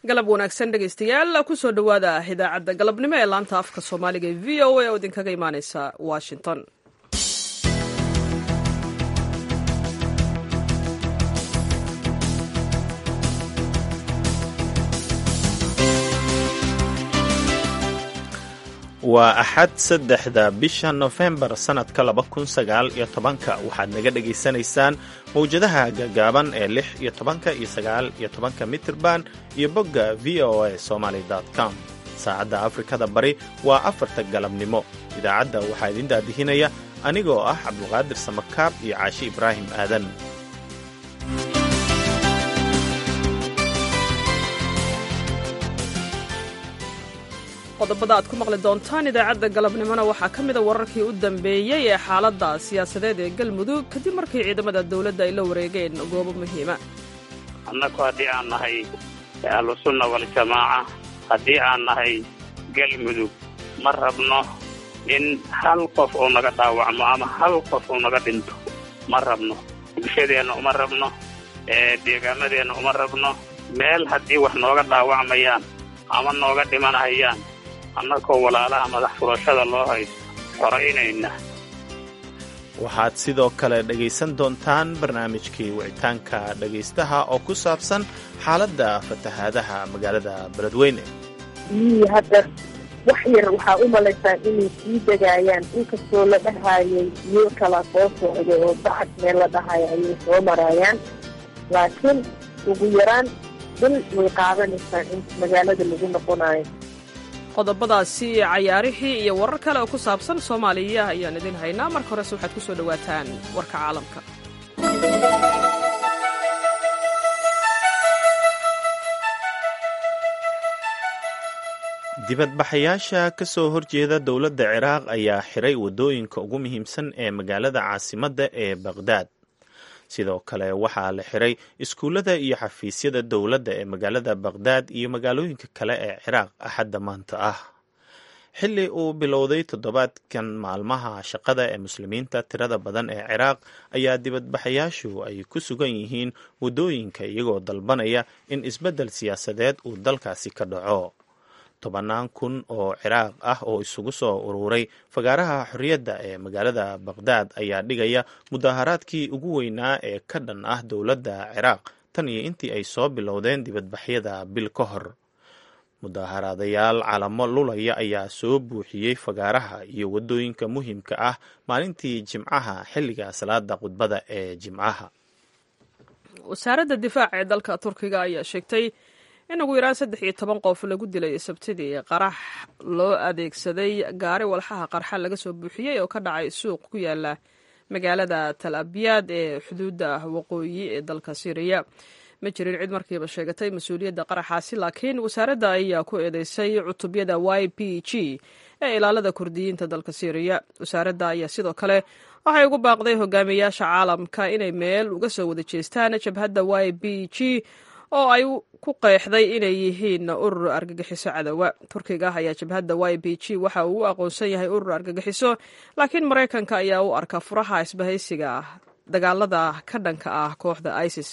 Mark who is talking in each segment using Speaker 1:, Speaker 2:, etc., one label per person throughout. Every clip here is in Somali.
Speaker 1: galab wanaagsan dhegaystayaal kusoo dhowaada idaacadda galabnimo ee laanta afka soomaaliga ee v o a oo idinkaga imaaneysa washington
Speaker 2: waa axad saddexda bisha nofembar sannadka laba kun sagaal iyo tobanka waxaad naga dhagaysanaysaan mawjadaha gaagaaban ee lix iyo tobanka iyo sagaal iyo tobanka mitirban iyo bogga v o a somaly com saacadda afrikada bari waa afarta galabnimo idaacadda waxaa idin daadihinaya anigoo ah cabdulqaadir samakaab iyo caashi ibraahim aadan
Speaker 1: qodobada aad ku maqli doontaan idaacadda galabnimona waxaa ka mida wararkii u dambeeyey ee xaaladda siyaasadeed ee galmudug kadib markii ciidamada dawladda ay la wareegeen goobo muhiima
Speaker 3: annagu haddii aan nahay ahlusunna waljamaaca haddii aan nahay galmudug ma rabno in hal qof uu naga dhaawacmo ama hal qof uu naga dhinto ma rabno bulshadeenna uma rabno deegaanadeenna uma rabno meel haddii wax nooga dhaawacmayaan ama nooga dhimanahayaan annagoo walaalaha madax furashada loo haysto xoraynayna
Speaker 2: waxaad sidoo kale dhegaysan doontaan barnaamijkii wicitaanka dhegaystaha oo ku saabsan xaaladda fatahaadaha magaalada beledweyne
Speaker 4: biyihii hadda wax yar waxaa u malaysaa inay sii degaayaan inkastoo la dhahaayay biyo kala soo socda oo bacad meel la dhahayo ayay soo maraayaan laakiin ugu yaraan bil way qaadanaysaa in magaalada lagu noqonayo
Speaker 1: qodobadaasi cayaarihii iyo warar kale oo ku saabsan soomaaliya ayaan idin haynaa marka horese waxaad ku soo dhowaataan warka caalamka
Speaker 2: dibadbaxayaasha ka soo horjeeda dowladda ciraaq ayaa xiray waddooyinka ugu muhiimsan ee magaalada caasimadda ee baqhdaad sidoo kale waxaa la xiray iskuullada iyo xafiisyada dowladda ee magaalada baqhdaad iyo magaalooyinka kale ee ciraaq axadda maanta ah xilli uu bilowday toddobaadkan maalmaha shaqada ee muslimiinta tirada badan ee ciraaq ayaa dibadbaxayaashu ay ku sugan yihiin waddooyinka iyagoo dalbanaya in isbeddel siyaasadeed uu dalkaasi ka dhaco tobannaan kun oo ciraaq ah oo isugu soo ururay fagaaraha xorriyadda ee magaalada baqhdaad ayaa dhigaya mudaharaadkii ugu weynaa ee ka dhan ah dowladda ciraaq tan iyo intii ay soo bilowdeen dibadbaxyada bil ka hor mudaharaadayaal calamo lulaya ayaa soo buuxiyey fagaaraha iyo waddooyinka muhiimka ah maalintii jimcaha xilliga salaada khudbada ee jimcaha
Speaker 1: wasaaradda difaaca ee dalka turkiga ayaa sheegtay in ugu yaraan saddex iyo toban qof lagu dilay sabtidii qarax loo adeegsaday gaari walxaha qarxa laga soo buuxiyey oo ka dhacay suuq ku yaala magaalada tal abiyaad ee xuduudda waqooyi ee dalka syriya ma jirin cid markiiba sheegatay mas-uuliyadda qaraxaasi laakiin wasaaradda ayaa ku eedeysay cutubyada y p g ee ilaalada kurdiyiinta dalka syriya wasaaradda ayaa sidoo kale waxay ugu baaqday hogaamiyayaasha caalamka inay meel uga soo wada jeestaan jabhadda y b g oo ay ku qeexday inay yihiin urur argagixiso cadowa turkiga ayaa jabhadda y b g waxa uu u aqoonsan yahay urur argagixiso laakiin maraykanka ayaa u arka furaha isbahaysiga dagaalada ka dhanka ah kooxda isis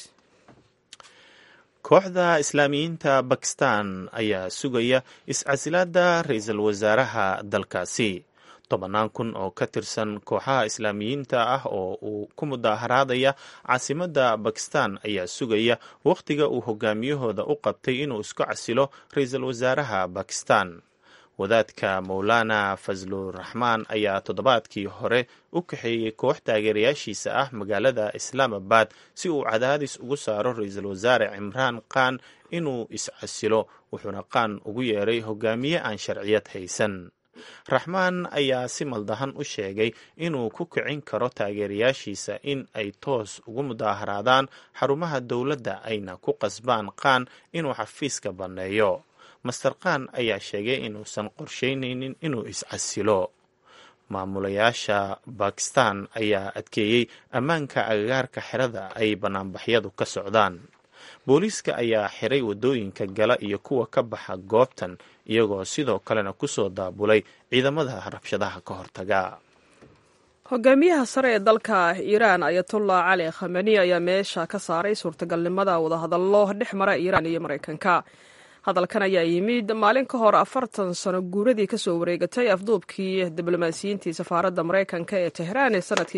Speaker 2: kooxda islaamiyiinta bakistan ayaa sugaya is-casilaada ra-iisul wasaaraha dalkaasi tobannaan kun oo ka tirsan kooxaha islaamiyiinta ah oo uu ku mudaharaadaya caasimadda bakistan ayaa sugaya wakhtiga uu hogaamiyahooda u qabtay inuu isku casilo ra-iisul wasaaraha bakistan wadaadka mowlana fasluraxmaan ayaa toddobaadkii hore u kaxeeyey koox taageerayaashiisa ah magaalada islaamabad si uu cadaadis ugu saaro ra-iisul wasaare cimraan khan inuu iscasilo wuxuuna khan ugu yeeray hogaamiye aan sharciyad haysan raxmaan ayaa si maldahan u sheegay inuu ku kicin karo taageerayaashiisa in ay toos ugu mudaaharaadaan xarumaha dowladda ayna ku qasbaan khan inuu xafiiska banneeyo master khan ayaa sheegay inuusan qorsheynaynin inuu iscasilo maamulayaasha bakistan ayaa adkeeyey ammaanka agagaarka xerada ay banaanbaxyadu ka socdaan booliiska ayaa xiray waddooyinka gala iyo kuwa ka baxa goobtan iyagoo sidoo kalena kusoo daabulay ciidamada rabshadaha ka hortaga
Speaker 1: hogaamiyaha sare ee dalka iiraan ayatullah cali khamani ayaa meesha ka saaray suurtagalnimada wadahadallo dhex mara iiraan iyo maraykanka hadalkan ayaa yimid maalin ka hor afartan sano guuradii kasoo wareegatay afduubkii diblomaasiyiintii safaaradda maraykanka ee tehraan ee sanadkii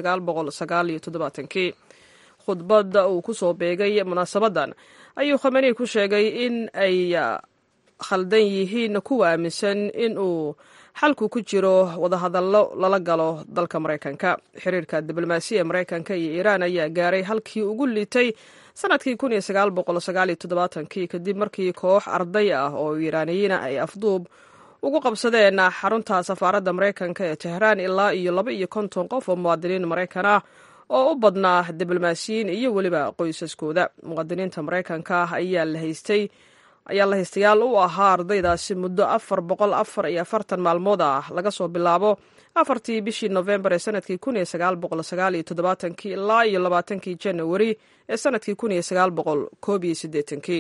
Speaker 1: kii khudbad uu kusoo beegay munaasabadan ayuu khamenei ku sheegay in ay khaldan yihiin kuwa aaminsan in uu xalku ku jiro wadahadallo lala galo dalka maraykanka xiriirka diblomaasiya ee maraykanka iyo iiraan ayaa gaaray halkii ugu liitay sanadkii kii kadib markii koox arday ah oo iiraaniyiina ay afduub ugu qabsadeen xarunta safaaradda maraykanka ee tehraan ilaa iyo laba iyo konton qof oo muwaadiniin maraykan ah oo u badnaa diblomaasiyiin iyo weliba qoysaskooda muwaadiniinta maraykanka ayaa la haystay ayaa la haystayaal u ahaa ardaydaasi muddo afar boqol afar iyo afartan maalmood ah laga soo bilaabo afartii bishii nofembar ee sanadkii kun iyo sagaal boqol sagaal iyo toddobaatankii ilaa iyo labaatankii janawari ee sanadkii kun iyo sagaal boqol koob iyo siddeetankii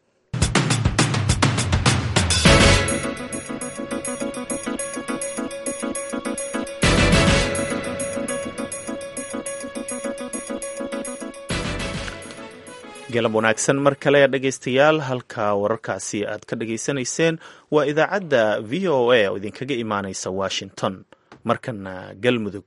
Speaker 2: galab wanaagsan mar kale dhegaystayaal halka wararkaasi aad ka dhageysanayseen waa idaacadda v o a oo idinkaga imaaneysa washington markana galmudug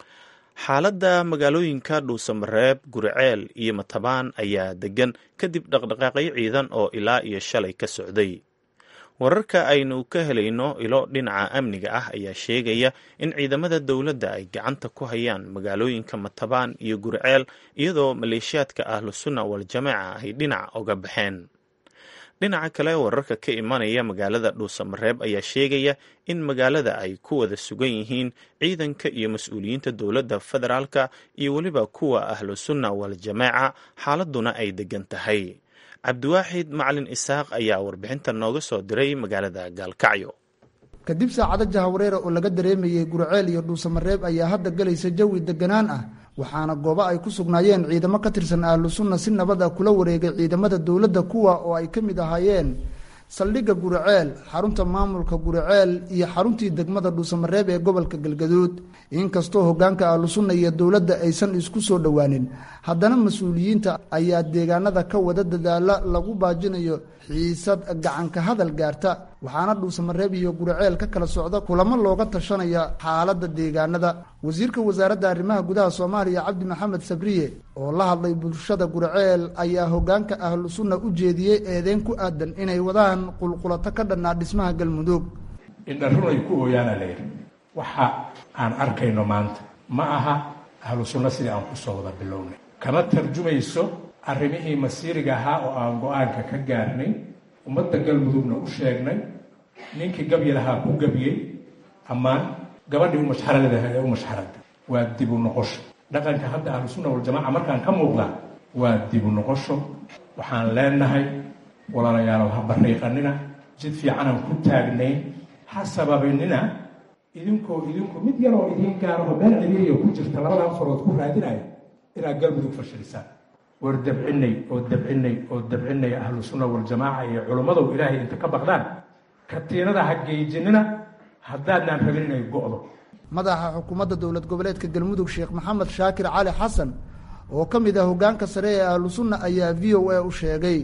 Speaker 2: xaaladda magaalooyinka dhuusamareeb guriceel iyo matabaan ayaa degan kadib dhaqdhaqaaqyo ciidan oo ilaa iyo shalay ka socday wararka aynu ka helayno ilo dhinaca amniga ah ayaa sheegaya in ciidamada dowladda ay gacanta ku hayaan magaalooyinka matabaan iyo guriceel iyadoo maleeshiyaadka ahlusunna waljamaaca ay dhinac oga baxeen dhinaca kale wararka ka imanaya magaalada dhuusamareeb ayaa sheegaya in magaalada ay ku wada sugan yihiin ciidanka iyo mas-uuliyiinta dowladda federaalka iyo weliba kuwa ahlusunna waljamaaca xaaladuna ay degan tahay cabdiwaaxid macalin isaaq ayaa warbixinta nooga soo diray magaalada gaalkacyo
Speaker 5: kadib saacado jahawareera oo laga dareemayey gurceel iyo dhuusamareeb ayaa hadda gelaysa jawi deganaan ah waxaana goobo ay ku sugnaayeen ciidamo ka tirsan ahlu sunna si nabad ah kula wareegay ciidamada dowladda kuwa oo ay ka mid ahaayeen saldhigga guriceel xarunta maamulka guriceel iyo xaruntii degmada dhuusamareeb ee gobolka galgaduud inkastoo hogaanka ahlusunna iyo dowladda aysan isku soo dhowaanin haddana mas-uuliyiinta ayaa deegaanada ka wada dadaala lagu baajinayo xiisad gacanka hadal gaarta waxaana dhuusamareeb iyo guriceel ka kala socda kulamo looga tashanaya xaaladda deegaanada wasiirka wasaaradda arrimaha gudaha soomaaliya cabdi maxamed sabriye oo la hadlay bulshada guriceel ayaa hogaanka ahlu sunna u jeediyey eedeyn ku aadan inay wadaan qulqulato ka dhannaa dhismaha galmudug
Speaker 6: indharun ay ku ooyaana layidhi waxa aan arkayno maanta ma aha ahlu sunna sidii aan kusoo wada bilownay kama tarjumayso arrimihii masiiriga ahaa oo aan go-aanka ka gaarnay ummadda galmudugna u sheegnay ninkii gabyi lahaa ku gabyey ammaan gabadhii umashxaradaha ee u mashxarada waa dibu noqosho dhaqanka hadda ahlu sunna waljamaca markaan ka muuqdaa waa dibu noqosho waxaan leenahay walaalayaalow ha bariiqanina jid fiicanaan ku taagnayn ha sababanina idinkoo idinku mid yaroo idiin gaaraho meel ciriiriya ku jirta labadan farood ku raadinaya inaad galmudug fashilisaan war dabcinay oo dabcinay oo dabcinay ahlu sunna waljamaaca iyo culummadow ilaahay inta ka baqdaan katiinada ha geejinina haddaadnaan rabin inay go'do
Speaker 5: madaxa xukuumadda dowlad goboleedka galmudug sheekh maxamed shaakir cali xasan oo ka mid ah hogaanka sare ee ahlu sunna ayaa v o a u sheegay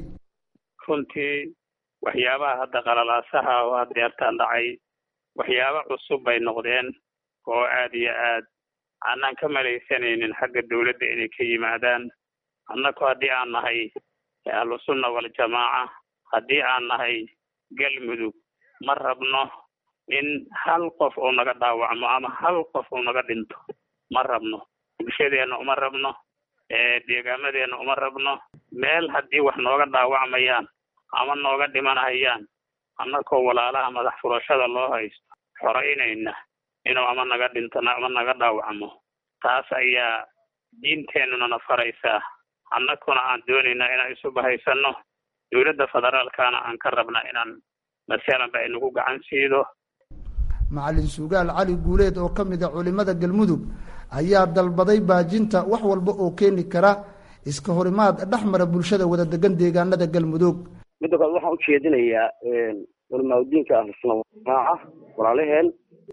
Speaker 3: runtii waxyaabaha hadda qalalaasaha oo haddeertaan dhacay waxyaabo cusub bay noqdeen oo aad iyo aad aanaan ka malaysanaynin xagga dowladda inay ka yimaadaan annaku haddii aan nahay ahlu sunna waljamaaca haddii aan nahay galmudug ma rabno in hal qof uu naga dhaawacmo ama hal qof uu naga dhinto ma rabno bulshadeenna uma rabno deegaamadeenna uma rabno meel haddii wax nooga dhaawacmayaan ama nooga dhimanayaan annakoo walaalaha madax furashada loo haysto xoraynayna inuu ama naga dhinto ama naga dhaawacmo taas ayaa diinteennuna na faraysaa annakuna aan doonaynaa inaan isu bahaysanno dowladda federaalkana aan ka rabnaa inaan masalanba ay nagu gacan siido
Speaker 5: macalin sugaal cali guuleed oo ka mid a culimada galmudug ayaa dalbaday baajinta wax walba oo keeni kara iska horimaad dhex mara bulshada wada degan deegaanada galmudug
Speaker 7: midda kale waxaan ujeedinayaa culimaadudiinka ahlusuna jamaaca walaalaheen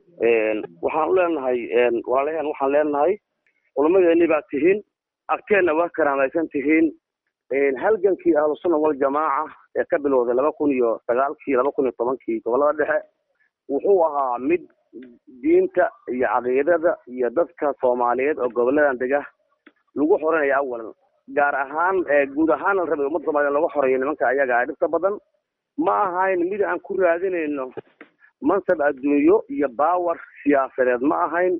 Speaker 7: waxaan u leenahay walaalaheen waxaan leenahay culimadeeni baa tihiin agteenna waa karaamaysan tihiin halgankii ahlusunna waljamaaca ee ka bilowday laba kun iyo sagaalkii laba kun iyo tobankii gobolada dhexe wuxuu ahaa mid diinta iyo caqiidada iyo dadka soomaaliyeed oo goboladan dega lagu xoreynaya awalan gaar ahaan guud ahaan la rabay ummadda soomaliya laga xoreeyo nimanka ayaga ah dhibta badan ma ahayn mid aan ku raadinayno mansab adduunyo iyo baawer siyaasadeed ma ahayn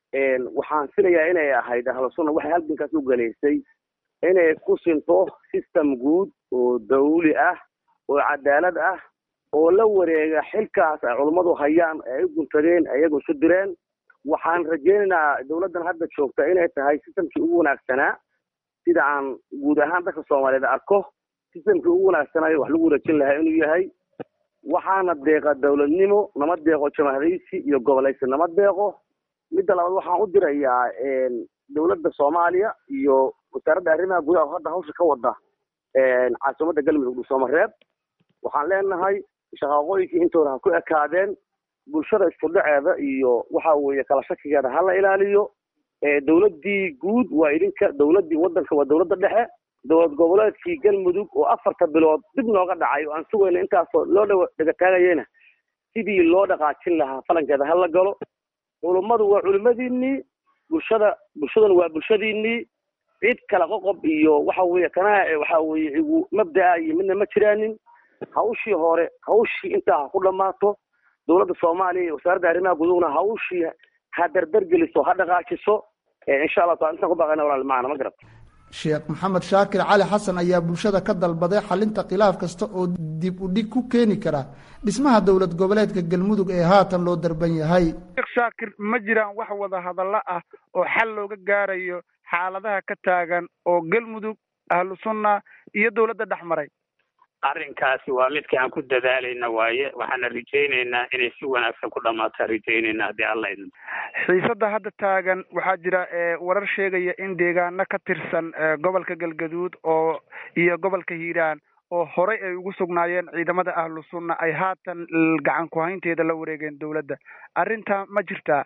Speaker 7: waxaan filayaa inay ahayd ahlusunna waxay halgankaas u galaysay inay ku sinto system guud oo dawli ah oo cadaalad ah oo la wareega xilkaas ay culummadu hayaan ee ay u guntadeen iyagu isu direen waxaan rajaynaynaa dawladdan hadda joogta inay tahay systemkii ugu wanaagsanaa sida aan guud ahaan dadka soomaaliyeed arko systemkii ugu wanaagsanaayo wax lagu wareejin lahaa inuu yahay waxaana deeqa dawladnimo nama deeqo jamahadaysi iyo gobolaysi nama deeqo midda labaad waxaan u dirayaa dawladda soomaaliya iyo wasaaradda arrimaha gudaha oo hadda hawsha ka wada caasimadda galmudug dhuusamareeb waxaan leenahay shaqaaqooyinkii intooda ha ku ekaadeen bulshada iskudhaceeda iyo waxa weeye kala shakigeeda ha la ilaaliyo dawladdii guud waa idinka dawladdii waddanka waa dawladda dhexe dowlad goboleedkii galmudug oo afarta bilood dib nooga dhacay oo aan sugayna intaasoo loo dha dhegataagayena sidii loo dhaqaajin lahaa falankeeda ha la galo culummadu waa culimadiinii bulshada bulshaduna waa bulshadiinii cid kala qoqob iyo waxa weeye kana waxa weeye igu mabda'a iyo midna ma jiraanin hawshii hore hawshii intaa ha ku dhammaato dowladda soomaaliya iyo wasaaradda arrimaha gudugna hawshii ha dardargeliso ha dhaqaajiso insha allah taala intaan ku baaqayna walaal macana ma garat
Speaker 5: sheekh maxamed shaakir cali xasan ayaa bulshada ka dalbaday xalinta khilaaf kasta oo dib u dhig ku keeni kara dhismaha dowlad goboleedka galmudug ee haatan loo darban yahay
Speaker 8: sheekh shaakir ma jiraan wax wada hadallo ah oo xal looga gaarayo xaaladaha ka taagan oo galmudug ahlu sunna iyo dowladda dhex maray
Speaker 3: arrinkaasi waa midka aan ku dadaalayna waaye waxaana rajaynaynaa inay si wanaagsan ku dhammaataa rajaynayna haddii alla idin
Speaker 8: xiisadda hadda taagan waxaa jira warar sheegaya in deegaano ka tirsan gobolka galgaduud oo iyo gobolka hiiraan oo horey ay ugu sugnaayeen ciidamada ahlu sunna ay haatan gacan ku-haynteeda la wareegeen dowladda arrintaa ma jirtaa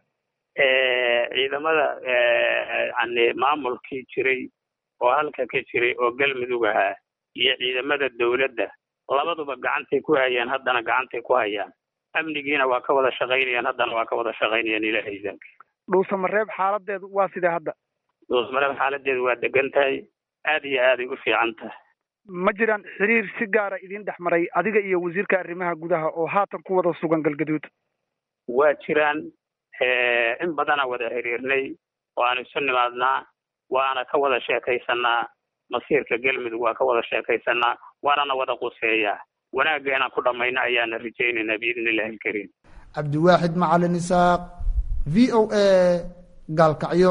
Speaker 3: ciidamada yani maamulkii jiray oo halka ka jiray oo galmudug ahaa iyo ciidamada dawladda labaduba gacantay ku hayaan haddana gacantay ku hayaan amnigiina waa ka wada shaqaynayaan haddana waa ka wada shaqaynayaan ilahay idanka
Speaker 8: dhuusamareeb xaaladeedu waa sidee hadda
Speaker 3: dhuusamareeb xaaladeedu waa degan tahay aad iyo aaday u fiican tahay
Speaker 8: ma jiraan xiriir si gaara idin dhex maray adiga iyo wasiirka arrimaha gudaha oo haatan ku wada sugan galgaduud
Speaker 3: waa jiraan in badanaa wada xiriirnay oo aan isu nimaadnaa waana ka wada sheekaysanaa masiirka galmudug waa ka wada sheekaysanaa waanana wada quseeyaa wanaagga inaan ku dhammayno ayaana rajaynaynaa biidni illahi alkariim
Speaker 5: cabdiwaaxid macalin isaaq v o a gaalkacyo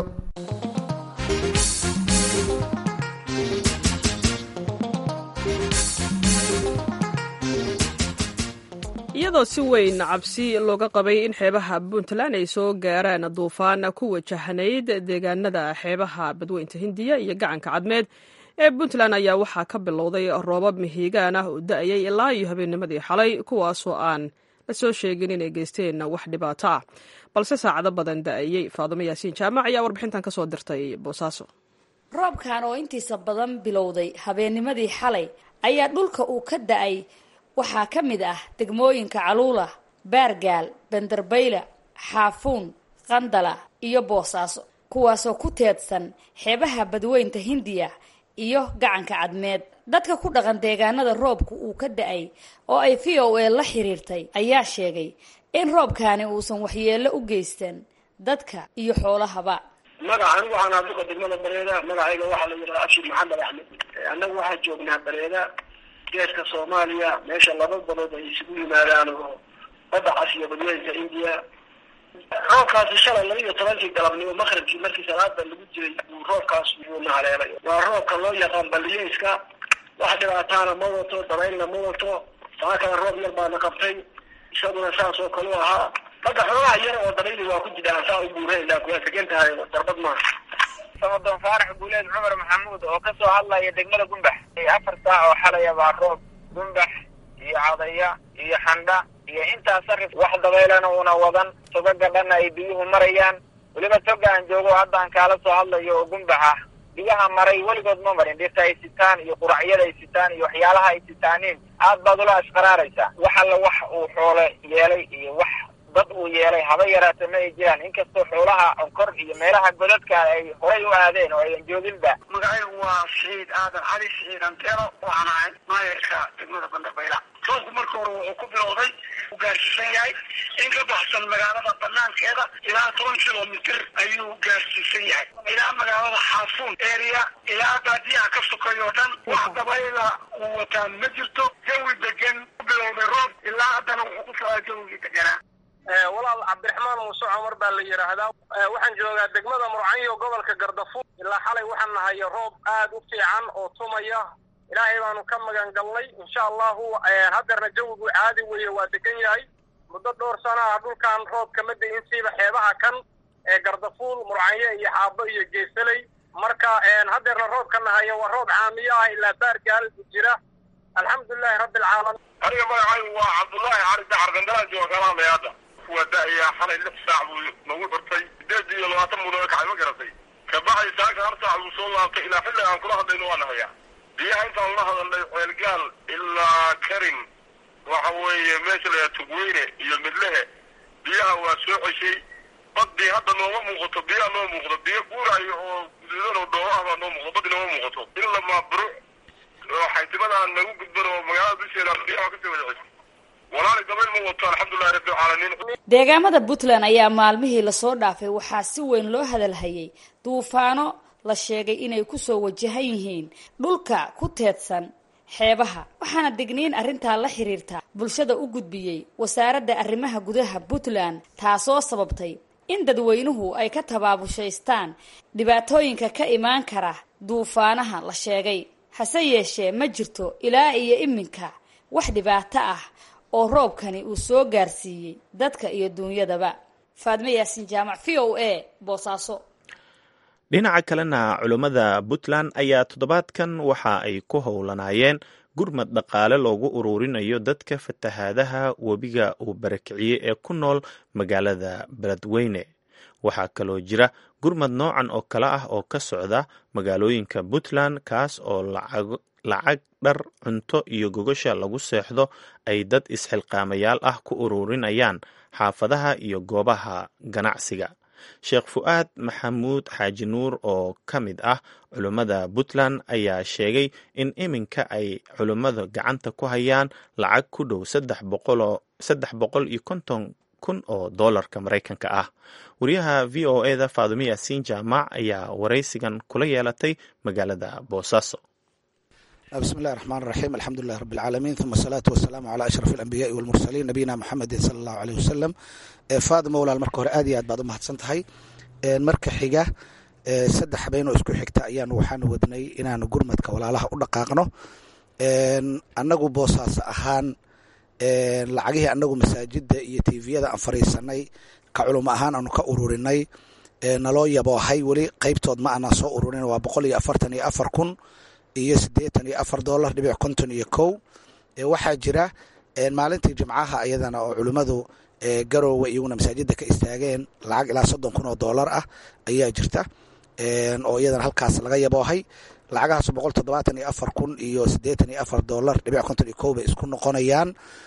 Speaker 1: iyadoo si weyn cabsi looga qabay in xeebaha puntland ay soo gaaraan duufaan ku wajahnayd deegaanada xeebaha badweynta hindiya iyo gacanka cadmeed ee puntland ayaa waxaa ka bilowday roobab mihiigaan ah oo da-ayay ilaa iyo habeennimadii xalay kuwaasoo aan la soo sheegin inay geysteen wax dhibaato ah balse saacado badan da-ayey faadumo yaasiin jaamac ayaa warbixintan kasoo dirtay boosaaso
Speaker 9: roobkan oo intiisa badan bilowday habeennimadii xalay ayaa dhulka uu ka da-ay waxaa ka mid ah degmooyinka caluula baargaal bandarbayla xaafuun qandala iyo boosaaso kuwaasoo ku teedsan xeebaha badweynta hindiya iyo gacanka cadmeed dadka ku dhaqan deegaanada roobku uu ka da-ay oo ay v o a la xiriirtay ayaa sheegay in roobkaani uusan waxyeello u geystan dadka iyo xoolahaba
Speaker 10: magaca anigu waxaan aduqa degmada bareeda magacayga waxaa la yidhaha abshir maxamed axmed annagu waxaan joognaa bareeda geeska soomaaliya meesha laba badood ay isugu yimaadaan oo badda cas iyo badweynka indiya roobkaasi shalay laba iyo tobankii galabnimo maqribkii markii salaada lagu jiray uu roobkaas uuna haleelay waa roobka loo yaqaan baliyeyska wax dhibaataana ma wato dabaylna ma wato saa kale roob yar baana qabtay isaguna saas oo kale u ahaa hadda xoogaha yar oo dabayli waa ku jidaan saa u buurayna kuwaa tegan tahay darbad maaha
Speaker 11: samadoon faarax guuleed cumar maxamuud oo kasoo hadlaya degmada gumbax afar saac oo xalaya baa roob gumbax iyo cadaya iyo xandha iyo intaas sarif wax dabaylana una wadan togaga dhanna ay biyuhu marayaan weliba toga aan joogo haddaan kaala soo hadlayo oo gumbax ah biyaha maray weligood ma marin dhirta ay sitaan iyo quracyada ay sitaan iyo waxyaalaha ay sitaaniin aad baad ula ashqaraaraysaa wax alla wax uu xoole yeelay iyo wax dad uu yeelay haba yaraata ma ay jiraan inkastoo xoolaha onkor iyo meelaha godadka ay horay u aadeen oo ayan jooginba
Speaker 10: magacaygu waa siciid aadan cali siciid antero waxaan ahay maayarka degmada bandarbayla roobku marka hore wuxuu ku bilowday u gaarsiisan yahay in ka baxsan magaalada banaankeeda ilaa toban kilomitr ayuu gaarsiisan yahay ilaa magaalada xaafuun area ilaa baadiyaha ka sokeeyo o dhan wax dabayla uu wataa ma jirto jawi degan ku bilowday roob ilaa haddana wuxuu ku socdaa jawigii deganaa
Speaker 12: walaal cabdiraxmaan muuse cumar baa la yidhaahdaa waxaan joogaa degmada murcanyo gobolka gardafuur ilaa xalay waxaan nahay roob aad u fiican oo tumaya ilaahay baanu ka magan galnay insha allahu haddeerna jawigu caadi weeye waa degan yahay muddo dhowr sana ah dhulkan roob kama da-in siiba xeebaha kan ee gardafuul murcanyo iyo xaabo iyo geesaley marka haddeerna roobka nahayo waa roob caamiyo ah ilaa baargaal jira alxamdulilahi rabbi alcaalamiin
Speaker 13: aniga magacaygu waa cabdullaahi cali dacar gandalaan jooga kalaamay hadda waa da-ayaa xalay lix saac buu nagu xurtay sideed iyo labaatan muudaba kacay ma garatay kabacdi saaka hal saac buu soo laabtay ilaa xilli aan kula hadlayno waa nahayaa biyaha intaan la hadalnay ceelgaal ilaa karin waxa weeye meesha la yaha tugweyne iyo midlehe biyaha waa soo ceshay badii hadda nooma muuqato biyaha noo muuqdo biyo guuraayo oo guduudan oo dhoobo ah baa noo muuqdo badi nooma muuqato in la maaburo oo xaytimadaan nagu gudban oo magaalada dusheeda biyaha kasii wada ceshay walaali dabayl ma wato alxamdulilahi rabbi alcaalamiin
Speaker 9: deegaamada puntland ayaa maalmihii lasoo dhaafay waxaa si weyn loo hadalhayay duufaano la sheegay inay kusoo wajahan yihiin dhulka ku teedsan xeebaha waxaana degniin arrintaa la xiriirta bulshada u gudbiyey wasaaradda arrimaha gudaha puntland taasoo sababtay in dadweynuhu ay ka tabaabushaystaan dhibaatooyinka ka imaan kara duufaanaha la sheegay hase yeeshee ma jirto ilaa iyo iminka wax dhibaato ah oo roobkani uu soo gaarsiiyey dadka iyo duunyadaba faadme yaasin jaamac v o a boosaaso
Speaker 2: dhinaca kalena culummada puntland ayaa toddobaadkan waxa ay ku howlanaayeen gurmad dhaqaale loogu ururinayo dadka fatahaadaha webiga uu barakiciyey ee ku nool magaalada beledweyne waxaa kaloo jira gurmad noocan oo kale ah oo ka socda magaalooyinka puntland kaas oo lacag dhar cunto iyo gogasha lagu seexdo ay dad isxilqaamayaal ah ku ururinayaan xaafadaha iyo goobaha ganacsiga sheekh fu'aad maxamuud xaaji nuur oo ka mid ah culummada puntland ayaa sheegay in iminka ay culummada gacanta ku hayaan lacag ku dhow saddex boqol iyo konton kun oo doolarka maraykanka ah wariyaha v o eda faadumo yaasiin jaamac ayaa waraysigan kula yeelatay magaalada boosaaso
Speaker 14: بسم الله الرحمن الرحيم الحمد لله رب العالمين ثم الصلاة والسلام على أشرف الأنبياء والمرسلين نبينا محمد صلى الله عليه وسلم faadimo walaal marka hore aad iyo aad baad u mahadsan tahay marka xiga saddex habeenoo isku xigta ayaanu waxaanu wadnay inaanu gurmadka walaalaha u dhaqaaqno annagu boosaas ahaan lacagihii annagu masaajida iyo tviyada aan fariisanay ka culimo ahaan aanu ka ururinay naloo yaboohay weli qeybtood ma aanan soo ururin waa boqol iyo afartan iyo afar kun iyo siddeetan iyo afar dollar dhibic konton iyo kow waxaa jira maalintii jimcaha ayadana oo culimmadu garoowe iyaguna masaajida ka istaageen lacag ilaa soddon kun oo dollar ah ayaa jirta oo iyadana halkaas laga yaboohay lacagahaas boqol toddobaatan iyo afar kun iyo siddeetan iyo afar dollar dhibic konton iyo kow bay isku noqonayaan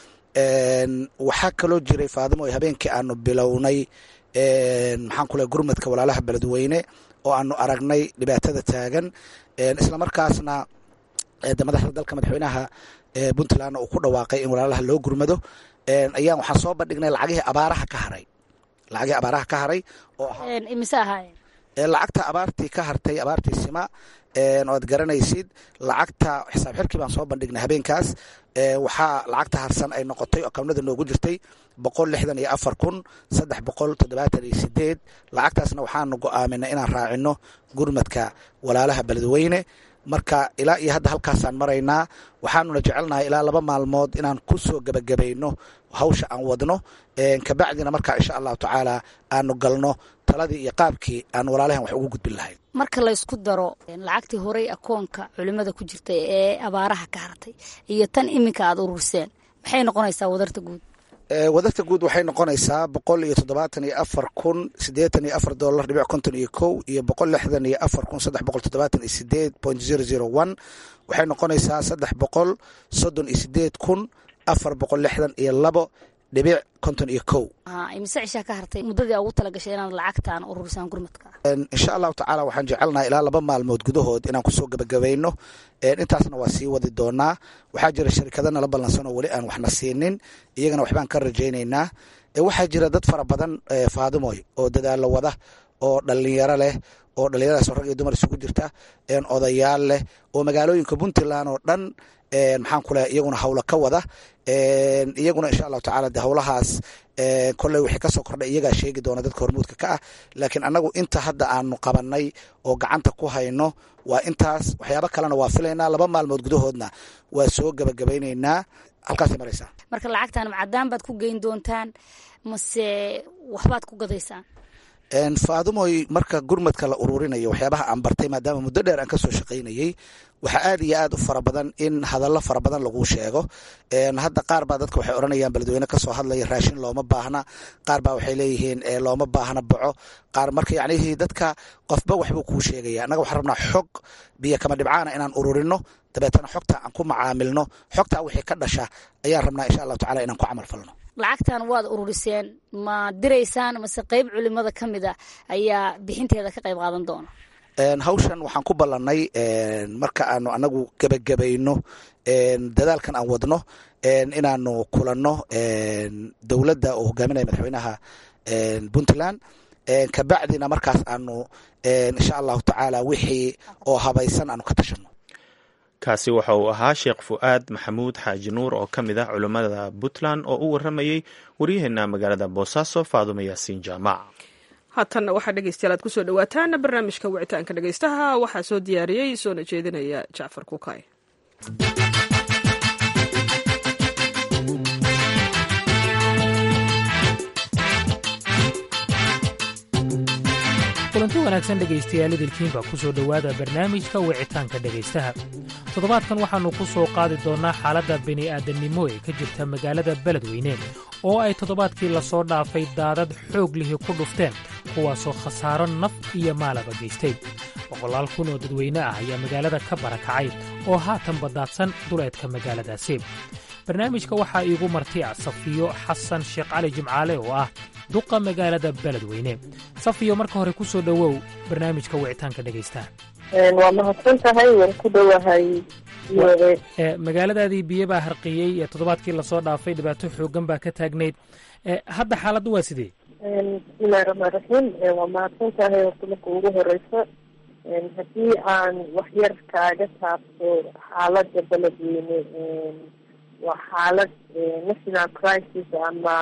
Speaker 14: waxaa kaloo jiray faadimo habeenkii aanu bilownay maxaan ku lehay gurmadka walaalaha beledweyne oo aanu aragnay dhibaatada taagan islamarkaasna madaxda dalka madaxweynaha puntlandna uu ku dhawaaqay in walaalaha loo gurmado ayaan waxaan soo bandhignay lacagihii abaaraha ka haray lacagihii abaaraha ka haray oo
Speaker 9: imise ahaayeen
Speaker 14: lacagta abaartii ka hartay abaartii sima oad garanaysid lacagta xisaab xirkii baan soo bandhignay habeenkaas waxaa lacagta harsan ay noqotay oo kabnada noogu jirtay boqol lixdan iyo afar kun saddex boqol toddobaatan iyo sideed lacagtaasna waxaanu go-aaminay inaan raacino gurmadka walaalaha beledweyne marka ilaa iyo hadda halkaasaan maraynaa waxaanuna jecelnahay ilaa laba maalmood inaan ku soo gebagabayno hawsha aan wadno kabacdina markaa insha allahu tacaala aanu galno taladii iyo qaabkii aan walaalahan wax ugu gudbin lahayn
Speaker 9: marka laysku daro lacagtii horey akoonka culimada ku jirtay ee abaaraha ka hartay iyo tan iminka aada ururseen maxay noqonaysaa wadarta guud
Speaker 14: wadarta guud waxay noqonaysaa boqol iyo toddobaatan iyo afar kun siddeetan iyo afar dolar dhibic konton iyo kow iyo boqol lixdan iyo afar kun saddex boqol toddobaatan iyo sideed point zero zero one waxay noqonaysaa saddex boqol soddon iyo sideed kun afar boqol lixdan iyo labo dhibic konton iyo kow
Speaker 9: imise cishaa ka hartay muddadii ugu talagashay inaad lacagtaan ururisaan gurmadka
Speaker 14: insha allahu tacaala waxaan jecelnaha ilaa laba maalmood gudahood inaan kusoo gebagabayno intaasna waa sii wadi doonaa waxaa jira sharikado nala ballansan oo weli aan waxna siinin iyagana waxbaan ka rajaynaynaa waxaa jira dad fara badan faadimoy oo dadaalo wada oo dhalinyaro leh oo dhalinyaradaas rag iyo dumar isugu jirta odayaal leh oo magaalooyinka puntland oo dhan maxaan ku lehay iyaguna hawlo ka wada iyaguna insha allahu tacala de hawlahaas kolley wixii kasoo kordhay iyagaa sheegi doona dadka hormuudka ka ah laakiin annagu inta hadda aanu qabanay oo gacanta ku hayno waa intaas waxyaabo kalena waa filaynaa laba maalmood gudahoodna waa soo gebagabaynaynaa halkaasay maraysaa
Speaker 9: marka lacagtaan macadaan baad ku geyn doontaan mase waxbaad ku gadaysaan
Speaker 14: faadumoy marka gurmadka la ururinayo waxyaabaha aan bartay maadaama muddo dheer aan kasoo shaqaynayey waxaa aad iyo aad u fara badan in hadallo fara badan lagu sheego hadda qaar baa dadka waxay odhanayaan beledweyne kasoo hadlaya raashin looma baahna qaar baa waxay leeyihiin looma baahna boco qaar marka yacnihii dadka qofba waxbuu kuu sheegaya annaga waxaan rabnaa xog biyo kama dhibcaana inaan ururino dabeetana xogta aan ku macaamilno xogtaa wixii ka dhasha ayaan rabnaa insha allahu tacala inaan ku camal falno
Speaker 9: lacagtan waad ururiseen ma diraysaan mase qeyb culimada ka mid a ayaa bixinteeda ka qayb qaadan doona
Speaker 14: hawshan waxaan ku ballanay marka aanu anagu gebagabayno dadaalkan aan wadno inaanu kulanno dowladda oo hogaaminaya madaxweynaha puntland kabacdina markaas aanu insha allahu tacaala wixii oo habaysan aanu ka tashano
Speaker 2: kaasi waxa uu ahaa sheekh fu'aad maxamuud xaaji nuur oo ka mid ah culammada puntland oo u warramayey waryaheena magaalada boosaaso faadumo yaasiin jaamac
Speaker 1: haatanna waxaa dhegeystayaal aad kusoo dhawaataan barnaamijka wicitaanka dhegeystaha waxaa soo diyaariyey soona jeedinaya jacfar kukay
Speaker 15: kulanti wanaagsan dhegaystayaal idilkiinba ku soo dhowaada barnaamijka wicitaanka dhegaystaha toddobaadkan waxaannu ku soo qaadi doonnaa xaaladda bini'aadannimo ee ka jirta magaalada beledweyne oo ay toddobaadkii lasoo dhaafay daadad xoog lihi ku dhufteen kuwaasoo khasaaro naf iyo maalaba geystay boqolaal kun oo dadweyne ah ayaa magaalada ka barakacay oo haatan baddaadsan duleedka magaaladaasi barnaamijka waxaa iigu marti ah safiyo xasan sheekh cali jimcaale oo ah duqa magaalada beledweyne safiyo marka hore ku soo dhowow barnaamijka wicitaanka dhegaystaha
Speaker 4: waa mahadsan tahay waan ku dhowahay
Speaker 15: magaaladaadii biyo baa harqiyey ee toddobaadkii lasoo dhaafay dhibaato xooggan baa ka taagnayd hadda xaaladdu waa sidee
Speaker 4: bismillahi raxmaan raxiim waa mahadsan tahay horta marka ugu horeyso haddii aan waxyar kaaga taabto xaaladda beledweyne waa xaalad national crisis ama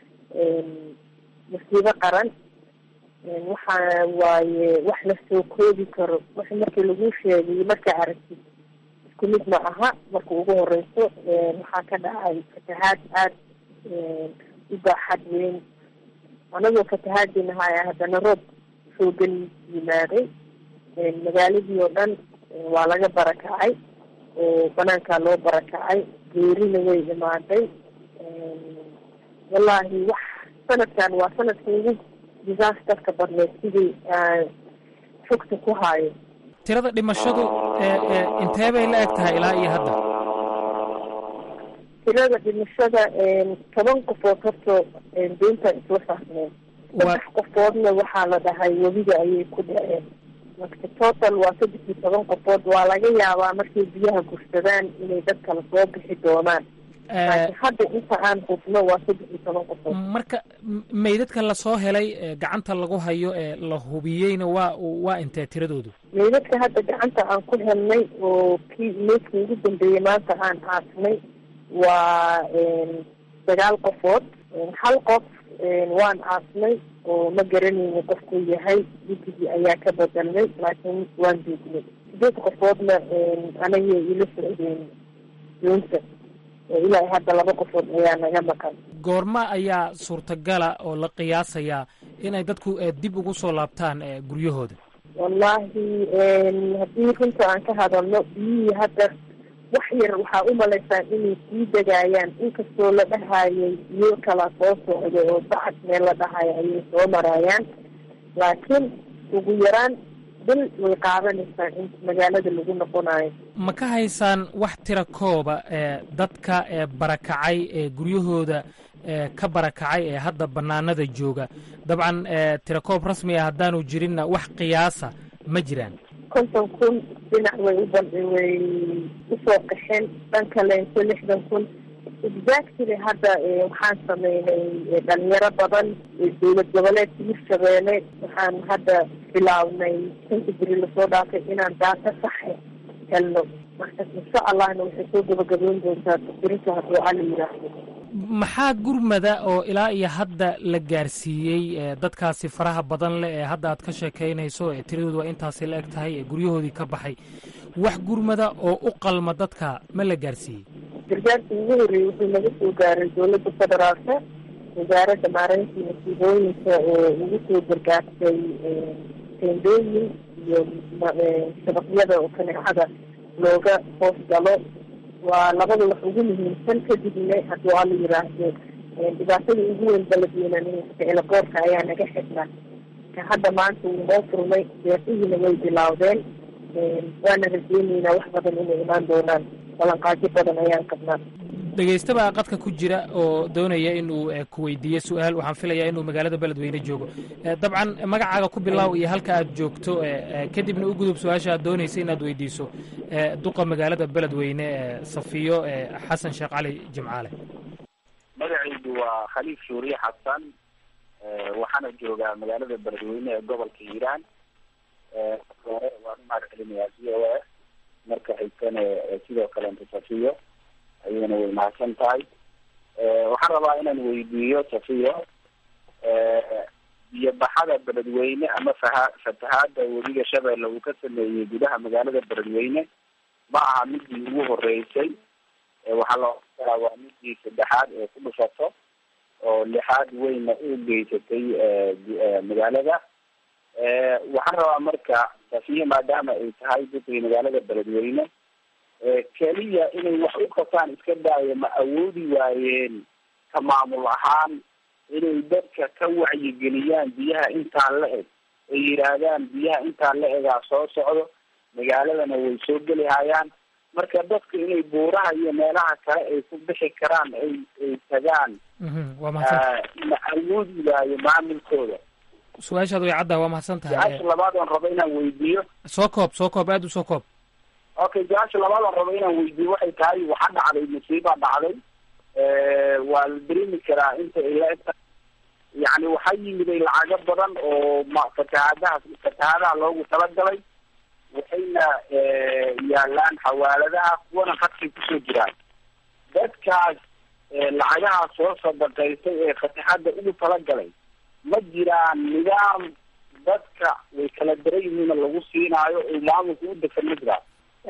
Speaker 4: masiibo qaran waxa waaye wax lasoo koobi karo wax markii lagu sheegay markaa aragtid isku mid ma aha marka ugu horeyso waxaa ka dhacay fatahaad aada u baaxad weyn anagoo fatahaadinahay haddana roob xoogan yimaaday magaaladii oo dhan waa laga barakacay oo banaankaa loo barakacay geerina way imaaday wallaahi wax sanadkan waa sanadka ugu disasterka badneed sidii xogta ku haayo
Speaker 15: tirada dhimashadu intee bay la eg tahay ilaa iyo hadda
Speaker 4: tirada dhimashada toban qofood horta deynta isla saarneen saddex qofoodna waxaa la dhahay webiga ayay ku dhaceen marka total waa saddex iyo toban qofood waa laga yaabaa markay biyaha gursadaan inay dad kala soo bixi doonaan laakiin hadda inta aan hubno waa saddex iyo toban qofood
Speaker 15: marka meydadka lasoo helay gacanta lagu hayo ee la hubiyeyna waa waa intee tiradoodu
Speaker 4: meydadka hadda gacanta aan ku helnay oo kii meydka ugu dambeeyey maanta aan aasnay waa sagaal qofood hal qof waan aasnay oo ma garanayno qofkuu yahay digigii ayaa ka bedelnay laakiin waan duugnay sideed qofoodna anagay ila socdeen doonta ilaa hadda laba qofood ayaa naga maqan
Speaker 15: goorma ayaa suurtagala oo la qiyaasayaa inay dadku dib ugu soo laabtaan guryahooda
Speaker 4: wallaahi haddii runta aan ka hadalno biyihii hadda wax yar waxaa u malaysaa inay sii degaayaan inkastoo la dhahayay iyo kala soo socda oo bacad meel la dhahayo ayay soo maraayaan laakiin ugu yaraan bil way qaadanaysaa in magaalada lagu noqonayo
Speaker 15: ma ka haysaan wax tira kooba ee dadka ee barakacay ee guryahooda ee ka barakacay ee hadda bannaanada jooga dabcan ee tira koob rasmi ah haddaanu jirinna wax qiyaasa ma jiraan
Speaker 4: konton kun dhinac way u ban way usoo qaxeen dhan kaleento lixdan kun exactly hadda waxaan sameynay dhalinyaro badan dowlad goboleedka hirshabeelle waxaan hadda bilaabnay shanka beri lasoo dhaafay inaan daata saxe helno marka insha allahna waxay soo gabagaboon doontaa birinta hadduu alla yidhaahdo
Speaker 15: maxaa gurmada oo ilaa iyo hadda la gaarsiiyey ee dadkaasi faraha badan leh ee hadda aad ka sheekaynayso ee tiradoodu waa intaasi la eg tahay ee guryahoodii ka baxay wax gurmada oo u qalma dadka ma la gaarsiiyey
Speaker 4: gargaarkii ugu horreeyey wuxuu naga soo gaaray dowladda federaalka wasaaradda maareyntii masiibooyinka oo ugu soo gargaartay teendooyin iyo shabaqyada oo kaneecada looga hoos galo waa labada wax ugu muhiimsan kadibna hadduu alla yiraahdo dhibaatada ugu weyn baladweynaninka elaboorka ayaa naga xidhnaa ka hadda maanta wuu noo furmay deeqihiina way bilaawdeen waana rajeyneynaa wax badan inay imaan doonaan balanqaadyo badan ayaan qabnaa
Speaker 15: dhegaystaba qadka ku jira oo doonaya inuu ku weydiiyo su-aal waxaan filayaa inuu magaalada beledweyne joogo dabcan magacaaga ku bilaaw iyo halka aad joogto kadibna u gudub su-aasha aad doonaysa inaad weydiiso duqa magaalada beledweyne safiyo xasan sheekh cali jimcaale
Speaker 16: magacaydu waa khaliif shuuriye xasan waxaana joogaa magaalada beledweyne ee gobolka hiiraan hore waan umahad celinayaa c o a marka xigtana sidoo kalenta safiyo ayayna way mahadsan tahay waxaan rabaa inaan weydiiyo safiyo biyo baxada beledweyne ama faha fatahaada webiga shabeelle uu ka sameeyey gudaha magaalada beledweyne ma aha midii ugu horeysay waxaa la oran karaa waa midii saddexaad ee ku dhufato oo lixaad weyna u geysatay magaalada waxaan rabaa marka safiyo maadaama ay tahay dadkii magaalada beledweyne keliya inay wax u qabtaan iska daayo ma awoodi waayeen ka maamul ahaan inay dadka ka wacyigeliyaan biyaha intaan la eg ay yidhaahdaan biyaha intaan la egaa soo socdo magaaladana way soo geli hayaan marka dadka inay buuraha iyo meelaha kale ay ku bixi karaan ay ay tagaan ma awoodi waayo maamulkooda
Speaker 15: su-aashaad way caddaa waa mahadsan tahay
Speaker 16: su-aasha labaad oon rabo inaan weydiiyo
Speaker 15: soo koob soo koob aada u soo koob
Speaker 16: okay su-aasha labaad oon rabo inaan weydiiyo waxay tahay waxaa dhacday musiibaa dhacday waa la dareemi karaa inta ay la egta yani waxaa yimiday lacago badan oo ma fatahaadaha fatahaadaha loogu talagalay waxayna yaalaan xawaaladaha kuwana khadkay kusoo jiraan dadkaas lacagaha soo sadaqaysay ee fatahaada ugu talagalay ma jiraan nidaam dadka way kala daran yihiina lagu siinaayo oo maamulka u degan ma jiraan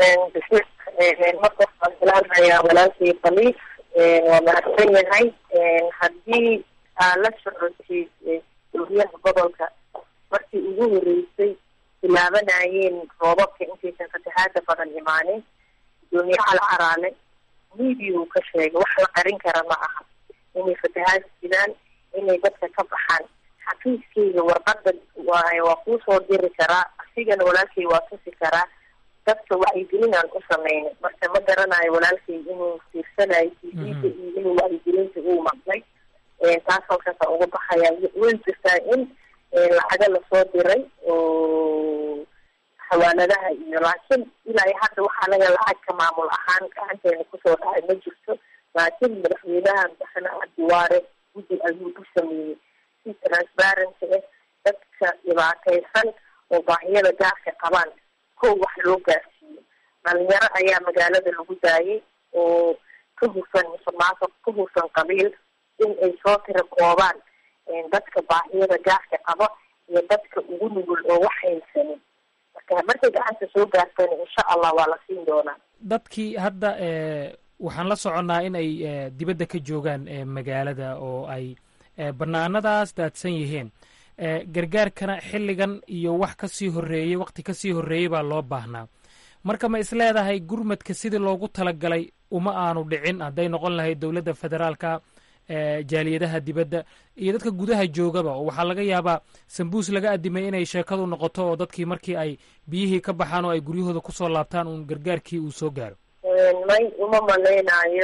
Speaker 4: marka waxaan salaamayaa walaalkay khaliif waa mahadsan yahay haddii aa la socotid dowliyaha gobolka markii ugu horeysay bilaabanayeen roobabka intaysan fatahaada badan imaanin gudoomiyaha la caraale midiya uu ka sheegay wax la qarin kara ma aha inay fatahaad sidaan inay dadka ka baxaan xafiiskeyga warqada waay waa kuusoo diri karaa asigana walaalkay waa tusi karaa dadka wacyigelinaan u sameynay marka ma garanayo walaalkay inuu fiirsanayo tvda iyo inuu wacyigelinta uu maqlay taas halkaasa uga baxaya way jirtaa in lacaga lasoo diray oo xawaaladaha iyo laakiin ilaa hadda waxaa laga lacag ka maamul ahaan gacanteena kusoo dhacay ma jirto laakiin madaxweynaha madaxweyne cabdiwaare guddi ayuu u sameeyey si transparency ah dadka dhibaataysan oo baahiyada gaarka qabaan kow wax loo gaarsiiyo dhalinyaro ayaa magaalada lagu daayay oo ka hufan musuqmaasuq ka hufan qabiil in ay soo tira koobaan dadka baahiyada gaarka qaba iyo dadka ugu nugul oo wax haysanin marka markay gacanta soo gaartana insha allah waa la siin doonaa
Speaker 15: dadkii hadda waxaan la soconnaa in ay dibadda ka joogaan magaalada oo ay bannaanadaas daadsan yihiin gargaarkana xilligan iyo wax ka sii horreeyey waqti ka sii horreeyey baa loo baahnaa marka ma is leedahay gurmadka sidii loogu talagalay uma aanu dhicin hadday noqon lahayd dowladda federaalka jaaliyadaha dibadda iyo dadka gudaha joogaba oo waxaa laga yaabaa sambuus laga adimay inay sheekadu noqoto oo dadkii markii ay biyihii ka baxaan oo ay guryahooda kusoo laabtaan uun gargaarkii uu soo gaaro
Speaker 4: may uma malaynayo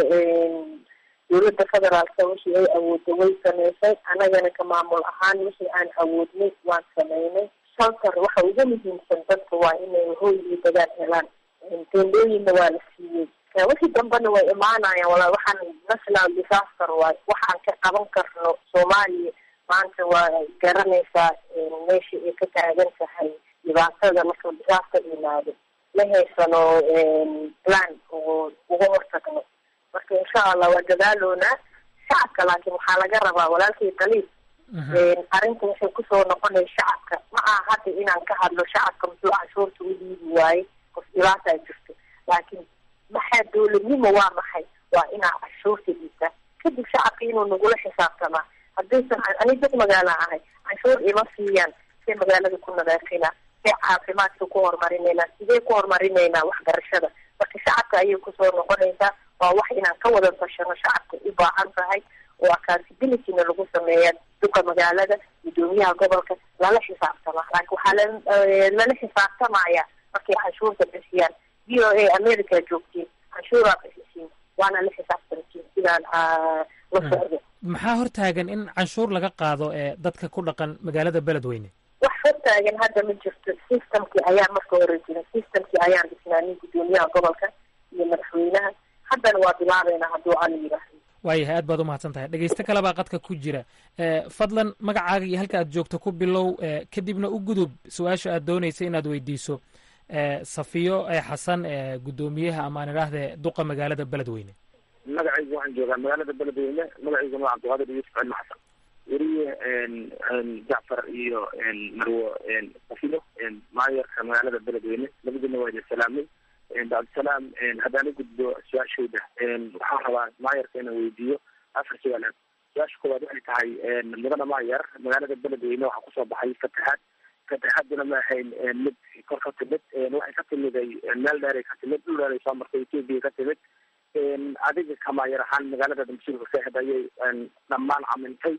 Speaker 4: dowladda federaalka wixii ay awoodda way samaysay annagana ka maamul ahaan wixii aan awoodnay waan samaynay shaltar waxa ugu muhiimsan dadka waa inay hoy iyo dagaal helaan teendooyinna waa la siiyey wixii dambena way imaanayaan wala waxaan national disaster waay waxaan ka qaban karno soomaaliya maanta waa garanaysaa meesha ay ka taagan tahay dhibaatada marka disaster yimaado ma haysano plan oo uga hortagno marka insha allah waa dadaaloonaa shacabka laakiin waxaa laga rabaa walaalkii daliil arrinta waxay kusoo noqonay shacabka ma aha hadda inaan ka hadlo shacabka muxuu canshuurta u dhiibi waaye qof dhibaataa jirto laakiin maxaa dowladnimo waa maxay waa inaa canshuurta dhiibtaa kadib shacabka inuu nagula xisaabtamaa haddaysan ani dad magaala ahay canshuur ima siiyaan see magaalada ku nadaafina see caafimaadka ku horumarinaynaa sidee ku horumarinaynaa waxbarashada marka shacabka ayay kusoo noqonaysaa waa wax inaan ka wada tashano shacabka u baahan tahay oo accountabilityna lagu sameeya duka magaalada gudoomiyaha gobolka lala xisaabtama laakiin waxaa lala xisaabtamaya markay canshuurta bixiyaan v o a america joogtiin canshuuraa bixisiin waana la xisaabtamtiin sidaan la socdo
Speaker 15: maxaa hortaagan in canshuur laga qaado ee dadka ku dhaqan magaalada beledweyne
Speaker 4: wax hortaagan hadda ma jirto systemkii ayaa marka hore jira systemkii ayaan dhisnaanay gudoomiyaha gobolka iyo madaxweynaha haddana waa bilaabeynaa hadduu alla yidhaahdo
Speaker 15: waayahay aad baad umahadsan tahay dhegeysto kale baa qadka ku jira fadlan magacaaga iyo halka aad joogto ku bilow kadibna u gudub su-aasha aad doonaysa inaad weydiiso safiyo xasan gudoomiyaha ama aan idhaahde duqa magaalada beledweyne
Speaker 17: magacaygu waxaan joogaa magaalada beledweyne magacayguna waa cabdiqaadir yuusuf cilmi xasan weriye jacfar iyo marwo safiyo maayarka magaalada beledweyne labadina waa idin salaamay cabdisalaam haddaan u gudbo su-aashooda waxaan rabaa maayarka inaan weydiiyo afar su-aalood su-aasha koowaad waxay tahay mudana maayar magaalada beledweyne waxaa kusoo baxay fatahaad fatahaaduna ma ahayn mid kor ka timid waxay ka timiday meel dheeray ka timid dhul dheeray soo martay etoobiya ka timid adiga ka maayar ahaan magaalada damsiilka saaxid ayay dhammaan camintay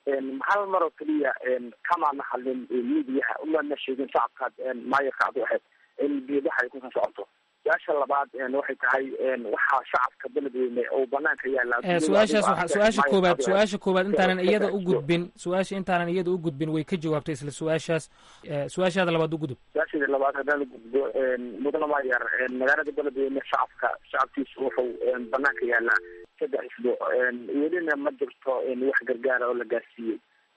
Speaker 17: hal mar oo keliya kamaana hadlin midiyaha umana sheegin shacabkaad maayarka ad u ahayd in biidaha ay kusoo socoto su-aasha labaad waxay tahay waxaa shacabka beledweyne oo banaanka yaala
Speaker 15: su-aashaas waa su-aasha koobaad su-aasha koobaad intaanan iyada u gudbin su-aasha intaanan iyada u gudbin way ka jawaabtay isla su-aashaas su-aashaada labaad u gudub
Speaker 17: su-aasheeda labaad haddaan gudbo mudana maayar magaalada beledweyne shacabka shacabkiisu wuxuu banaanka yaalaa saddex isbuuc welina ma jirto wax gargaara oo la gaarsiiyey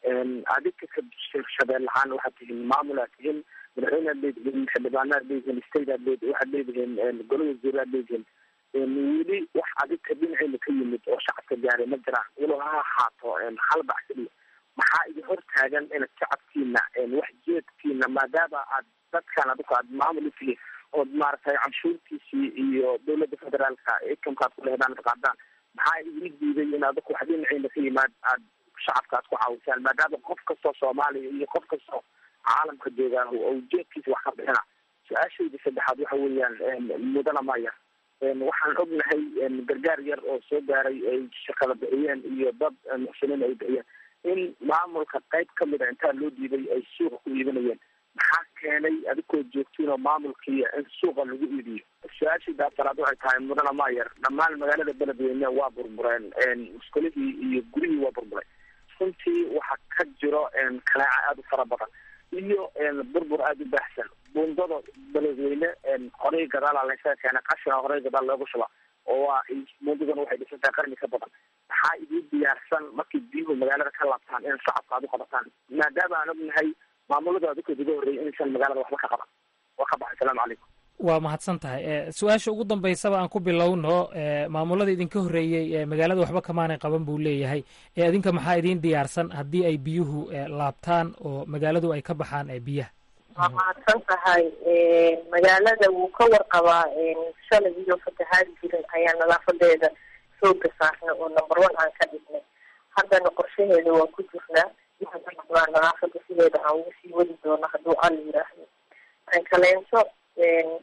Speaker 17: adinka ka shabeel lahaan waxaad tihiin maamulaad tihiin madaxweynead leedihiin xildhibaanaad leedihiin stateaad leed waxaad leedihiin golo wasiiraad leedihiin weli wax adinka dhinaceyna ka yimid oo shacabka gaaray ma jiraan walow ha ahaato hal bac keliya maxaa idin hor taagan inaad shacabkiina wax jeedkiina maadaama aad dadkan adinku aad maamul utihiin ood maaragtay canshuurtiisii iyo dowladda federaalka ikamka aad ku lehdaan ad qaadaan maxaa idin diiday in adinku wax dhinaceyna ka yimaad aad shacabka aad ku caawisaan maadaama qof kastoo soomaaliya iyo qof kastoo caalamka joogaa oo ujeedkiisa wax ka bixina su-aashayda saddexaad waxa weeyaan mudana maya waxaan ognahay gargaar yar oo soo gaaray ay shaqada bixiyeen iyo dad muxsiniin ay bixiyeen in maamulka qayb kamid a intaa loo diiday ay suuqa ku iibinayeen maxaa keenay adigoo joogtiin oo maamulkii in suuqa lagu iibiyo su-aashayda afaraad waxay tahay mudana mayer dhammaan magaalada beledweyne waa burbureen muskulihii iyo gurihii waa burburay runtii waxaa ka jiro kanaaca aada u fara badan iyo burbur aada u baahsan buundada beledweyne horey gadaala laysaga keena qashina horey gadaal loogu shuba oo waa buundadana waxay dhisan tahay qarni ka badan maxaa idin diyaarsan markay biyuhu magaalada ka laabtaan in shacabka aad u qabataan maadaama aan ognahay maamulada adikood uga horreeyay inaysan magaalada waxba ka qaban waa ka baxay asalaamu calaykum
Speaker 15: waa mahadsan tahay su-aasha ugu dambaysaba aan ku bilowno maamulada idinka horreeyey magaalada waxba kamaanay qaban buu leeyahay ee idinka maxaa idiin diyaarsan haddii ay biyuhu laabtaan oo magaaladu ay ka baxaan biyaha
Speaker 4: waa mahadsan tahay magaalada wuu ka warqabaa shalay iyo fatahaad jirin ayaa nadaafadeeda sooga saarnay oo number one aan ka dhignay haddana qorshaheeda waa ku jirnaa waxaan ka rabnaa nadaafada sideeda aan ugu sii wadi doono hadduu al yiraahdo aan kaleento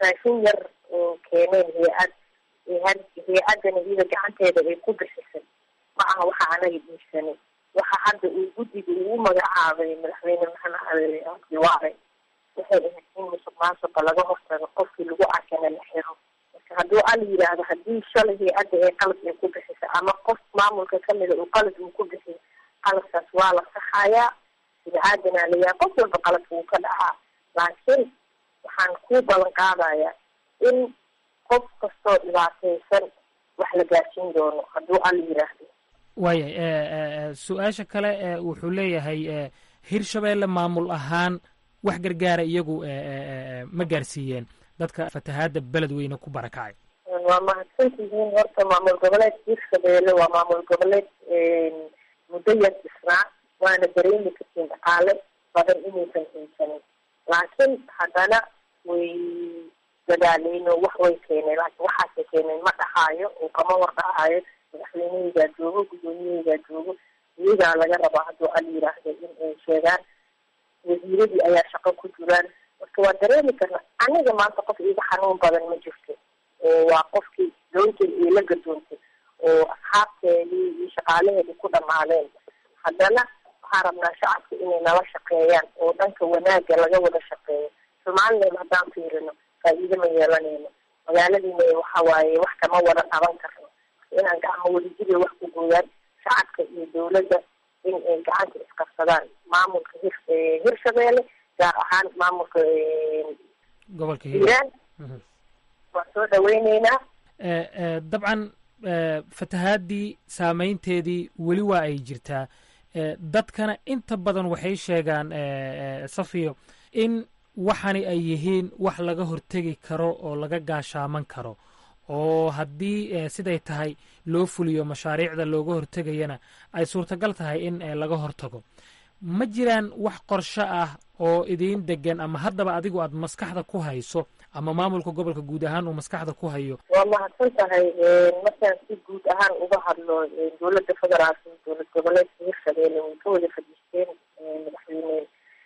Speaker 4: raashin yar oo keeneen hay-ad hay-addana iyada gacanteeda ay ku bixisay ma aha waxa anaga dhiibsanay waxa hadda uu guddiga ugu magacaabay madaxweyne maxamed cali abdiwaare waxay ahayd in musuq maasuqa laga hortago qofkii lagu arkana la xiro marka hadduu al yidhaahdo haddii shalay hay-adda ee qalad ay ku bixisay ama qof maamulka kamida uu qalad uu ku bixiyo qaladkaas waa la saxayaa bini-aadanaa layahay qof walba qaladka wuu ka dhacaa laakiin waxaan ku ballan qaadayaa in qof kastoo dhibaataysan wax la gaarsiin doono hadduu al yidhaahdo
Speaker 15: waayahay su-aasha kale wuxuu leeyahay hirshabeelle maamul ahaan wax gargaara iyagu ma gaarsiiyeen dadka fatahaadda beledweyne ku barakacay
Speaker 4: waa mahadsantihiin horta maamul goboleed hirshabeelle waa maamul goboleed muddo yar dhisnaa waana dareemi kartiin dhaqaale badan inaysan haysanin laakiin haddana way dadaaleen oo wax way keeneen laakiin waxaasay keeneen ma dhahaayo oo kama war dhahaayo madaxweyneheygaa joogo guddoomiyaheygaa joogo iyagaa laga rabaa hadduu al yiraahdo in ay sheegaan wasiiradii ayaa shaqo ku jiraan marka waa dareemi karna aniga maanta qof iga xanuun badan ma jirto oo waa qofkii doonteed ay la gadoontay oo asxaabteedii iyo shaqaalaheedii ku dhamaadeen haddana waxaan rabnaa shacabka inay nala shaqeeyaan oo dhanka wanaagga laga wada shaqeeyo somalilan haddaan fiirino faa'iido ma yeelanayno magaaladiina waxa waaye wax kama wada qaban karno inaan gacmo wadajiriya wax ku gooyaan shacabka iyo dawladda in ay gacanta isqabsadaan maamulka hir hirshabeelle gaar ahaan maamulka
Speaker 15: gobolka
Speaker 4: hiiraan waan soo dhaweyneynaa
Speaker 15: dabcan fatahaadii saameynteedii weli waa ay jirtaa dadkana inta badan waxay sheegaan safiyo in waxani ay yihiin wax laga hortegi karo oo laga gaashaaman karo oo haddii siday tahay loo fuliyo mashaariicda looga hortegayana ay suurtagal tahay in laga hortago ma jiraan wax qorsho ah oo idiin degan ama haddaba adigu aad maskaxda ku hayso ama maamulka gobolka guud ahaan uu maskaxda ku hayo
Speaker 4: waa mahadsan tahay markaan si guud ahaan uga hadlo dowladda federaalka dowlad goboleedka hirshabeelle way ka wada fadhiisteen madaxweyne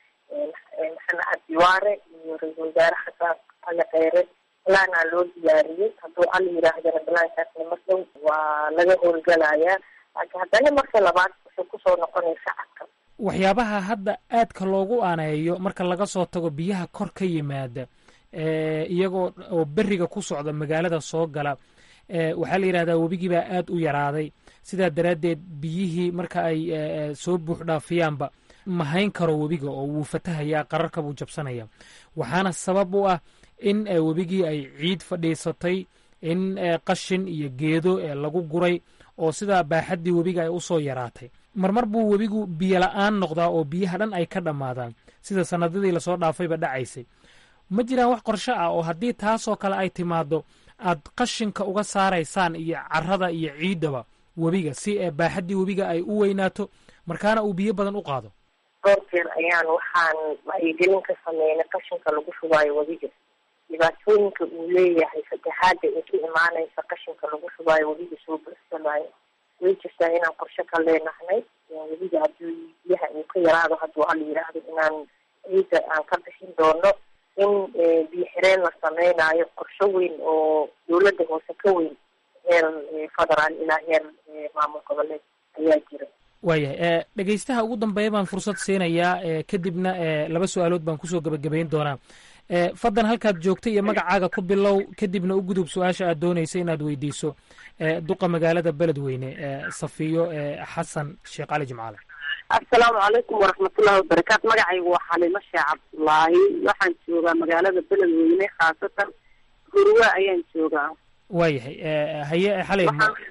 Speaker 4: maxamed cabdiwaare iyo ra-iisul wasaare xasan cali kheyre balaanaa loo diyaariyey hadduu al yidhaahdana balaankaasna mar dhow waa laga howlgalayaa laakiin haddana marka labaad wuxuu kusoo noqonaya shacabka
Speaker 15: waxyaabaha hadda aadka loogu aaneeyo marka laga soo tago biyaha kor ka yimaada iyagoo oo beriga ku socda magaalada soo gala waxaa la yidhahdaa webigiibaa aad u yaraaday sidaa daraaddeed biyihii marka ay soo buux dhaafiyaanba mahayn karo webiga oo wuu fatahayaa qararka buu jabsanaya waxaana sabab u ah in webigii ay ciid fadhiisatay in qashin iyo geedo lagu guray oo sidaa baaxaddii webiga ay usoo yaraatay marmar buu webigu biyo la-aan noqdaa oo biyaha dhan ay ka dhammaadaan sida sanadadii lasoo dhaafayba dhacaysay ma jiraan wax qorsho ah oo haddii taasoo kale ay timaado aad qashinka uga saaraysaan iyo carada iyo ciiddaba webiga si baaxaddii webiga ay u weynaato markaana uu biyo badan u qaado
Speaker 4: dhowr jeer ayaan waxaan wacyigelin ka sameynay qashinka lagu shubaayo webiga dhibaatooyinka uu leeyahay fatahaada ee ka imaanaysa qashinka lagu shubaayo webiga soo bursamayo way jirtaa inaan qorshe ka leenahnay webiga haddii biyaha uu ka yaraado hadduu al yidhaahdo inaan ciidda aan ka bixin doono in biyo xireen la sameynayo qorsho weyn oo dowladda hoose ka weyn heer federaal ilaa heer maamul goboleed ayaa jira
Speaker 15: waayahay dhegeystaha ugu dambeeya baan fursad siinayaa kadibna laba su-aalood baan kusoo gebagabayn doonaa faddan halkaad joogtay iyo magacaaga ku bilow kadibna u gudub su-aasha aad doonaysa inaad weydiiso duqa magaalada beledweyne safiyo xasan sheekh cali jimcaale
Speaker 18: assalaamu calaykum waraxmatullahi wabarakaatu magacaygu waa xalimo sheekh cabdullaahi waxaan joogaa magaalada beledweyne khaasatan gurwa ayaan joogaa
Speaker 15: waayahay haye xalay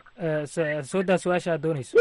Speaker 15: soo daa su-aasha aad doonayso